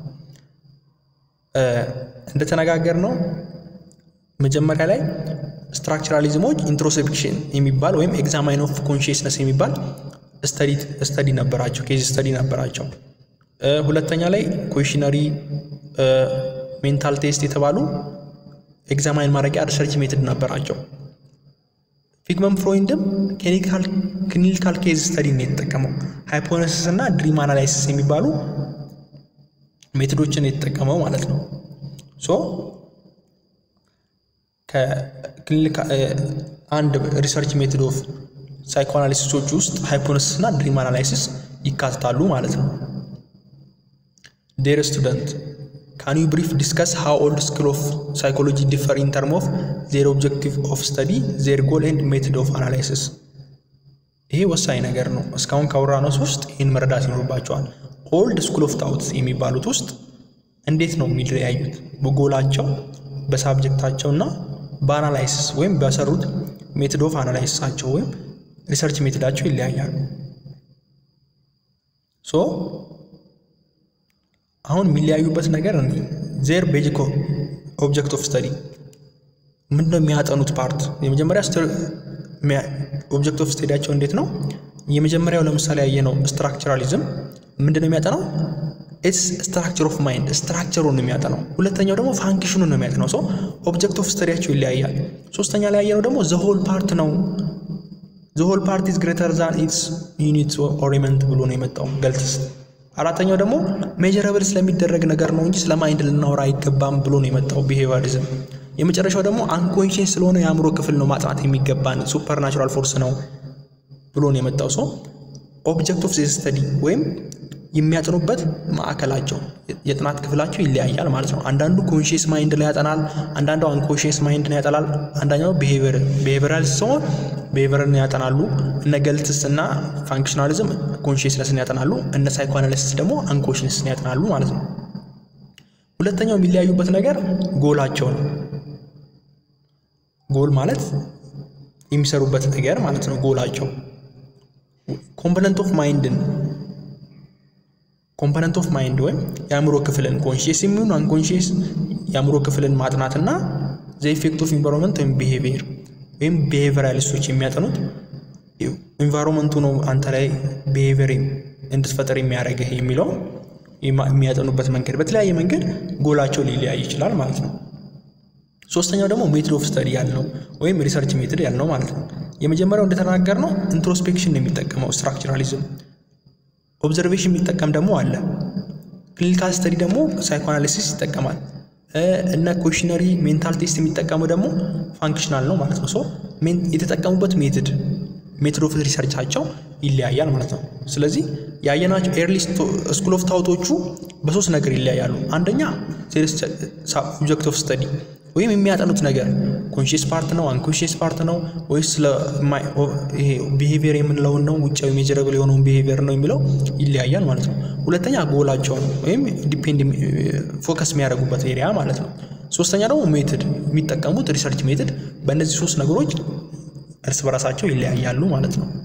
እንደተነጋገር ነው መጀመሪያ ላይ ስትራክቸራሊዝሞች ኢንትሮስፔክሽን የሚባል ወይም ኤግዛማይን ኦፍ ኮንሽስነስ የሚባል ስተዲ ነበራቸው፣ ኬዝ ስተዲ ነበራቸው። ሁለተኛ ላይ ኩዌሽነሪ ሜንታል ቴስት የተባሉ ኤግዛማይን ማድረጊያ ሪሰርች ሜትድ ነበራቸው። ፊግመን ፍሮይንድም ክሊኒካል ኬዝ ስተዲ ነው የተጠቀመው። ሃይፖነሲስ እና ድሪም አናላይሲስ የሚባሉ ሜትዶችን የተጠቀመው ማለት ነው። ሶ አንድ ሪሰርች ሜትድ ኦፍ ሳይኮአናሊሲሶች ውስጥ ሃይፖነሲስ እና ድሪም አናላይሲስ ይካትታሉ ማለት ነው። ዴር ስቱደንት ካን ዩ ብሪፍ ዲስከስ ሃው ኦልድ ስኩል ኦፍ ሳይኮሎጂ ዲፈር ኢን ተርም ኦፍ ዜር ኦብጀክቲቭ ኦፍ ስተዲ ዜር ጎል ኤንድ ሜትድ ኦፍ አናላይሲስ። ይሄ ወሳኝ ነገር ነው። እስካሁን ካወራነው ውስጥ ይህን መረዳት ይኖርባቸዋል። ኦልድ ስኩል ኦፍ ታውት የሚባሉት ውስጥ እንዴት ነው የሚለያዩት? በጎላቸው በሳብጀክታቸው እና በአናላይሲስ ወይም በሰሩት ሜትድ ኦፍ አናላይሲሳቸው ወይም ሪሰርች ሜትዳቸው ይለያያሉ። ሶ አሁን የሚለያዩበት ነገር ዜር ቤዚክ ኦብጀክት ኦፍ ስተዲ ምንድነው የሚያጠኑት ፓርት የመጀመሪያ ኦብጀክት ኦፍ ስተዲያቸው እንዴት ነው? የመጀመሪያው ለምሳሌ ያየነው ስትራክቸራሊዝም ምንድነው የሚያጠናው? ኢትስ ስትራክቸር ኦፍ ማይንድ ስትራክቸሩን ነው የሚያጠናው። ሁለተኛው ደግሞ ፋንክሽኑን ነው የሚያጠናው። ሰው ኦብጀክት ኦፍ ስተዲያቸው ይለያያል። ሶስተኛ ላይ ያየነው ደግሞ ዘሆል ፓርት ነው። ዘሆል ፓርት ኢዝ ግሬተር ዛን ኢትስ ዩኒት ኦሪመንት ብሎ ነው የመጣው ገልትስ። አራተኛው ደግሞ ሜጀረብል ስለሚደረግ ነገር ነው እንጂ ስለ ማይንድ ልናወራ አይገባም ብሎ ነው የመጣው ቢሄቪየሪዝም። የመጨረሻው ደግሞ አንኮንሽንስ ስለሆነ የአእምሮ ክፍል ነው ማጥናት የሚገባን ሱፐር ናቹራል ፎርስ ነው ብሎ ነው የመጣው ሰው ኦብጀክት ኦፍ ዚስ ስተዲ ወይም የሚያጠኑበት ማዕከላቸው የጥናት ክፍላቸው ይለያያል ማለት ነው። አንዳንዱ ኮንሽስ ማይንድ ላይ ያጠናል፣ አንዳንዱ አንኮንሽስ ማይንድ ላይ ያጠናል፣ አንዳኛው ቢሄቪራልስ ሲሆን ቢሄቪየርን ያጠናሉ። እነ ገልትስ እና ፋንክሽናሊዝም ኮንሽስነስን ያጠናሉ። እነ ሳይኮአናሊሲስ ደግሞ አንኮንሽስን ያጠናሉ ማለት ነው። ሁለተኛው የሚለያዩበት ነገር ጎላቸው ነው። ጎል ማለት የሚሰሩበት ነገር ማለት ነው። ጎላቸው ኮምፖነንት ኦፍ ማይንድን ኮምፖነንት ኦፍ ማይንድ ወይም የአእምሮ ክፍልን ኮንሽስ የሚሆን አንኮንሽስ የአእምሮ ክፍልን ማጥናትና ዘ ኢፌክት ኦፍ ኢንቫይሮንመንት ወይም ቢሄቪየር ወይም ቢሄቪየራሊስቶች የሚያጠኑት ኢንቫይሮንመንቱ ነው አንተ ላይ ቢሄቪየር እንድትፈጠር የሚያደርግህ የሚለው የሚያጠኑበት መንገድ በተለያየ መንገድ ጎላቸው ሊለያይ ይችላል ማለት ነው። ሶስተኛው ደግሞ ሜትድ ኦፍ ስተዲ ያልነው ወይም ሪሰርች ሜትድ ያልነው ማለት ነው። የመጀመሪያው እንደተናገር ነው ኢንትሮስፔክሽን ነው የሚጠቀመው ስትራክቸራሊዝም ኦብዘርቬሽን የሚጠቀም ደግሞ አለ። ክሊኒካል ስተዲ ደግሞ ሳይኮአናሊሲስ ይጠቀማል። እነ ኮሽነሪ ሜንታል ቴስት የሚጠቀሙ ደግሞ ፋንክሽናል ነው ማለት ነው። ሶ የተጠቀሙበት ሜትድ ሜትድ ኦፍ ሪሰርቻቸው ይለያያል ማለት ነው። ስለዚህ ያየናቸው ኤርሊ ስኩል ኦፍ ታውቶቹ በሶስት ነገር ይለያያሉ። አንደኛ ኦብጀክት ኦፍ ስተዲ ወይም የሚያጠኑት ነገር ኮንሽስ ፓርት ነው አንኮንሽስ ፓርት ነው ወይስ ይሄ ቢሄቪየር የምንለውን ነው ውጫዊ ሜጀረብል የሆነውን ቢሄቪየር ነው የሚለው ይለያያል ማለት ነው። ሁለተኛ ጎላቸውን ወይም ዲፔንድ ፎከስ የሚያደርጉበት ኤሪያ ማለት ነው። ሶስተኛ ደግሞ ሜትድ የሚጠቀሙት ሪሰርች ሜትድ በእነዚህ ሶስት ነገሮች እርስ በራሳቸው ይለያያሉ ማለት ነው።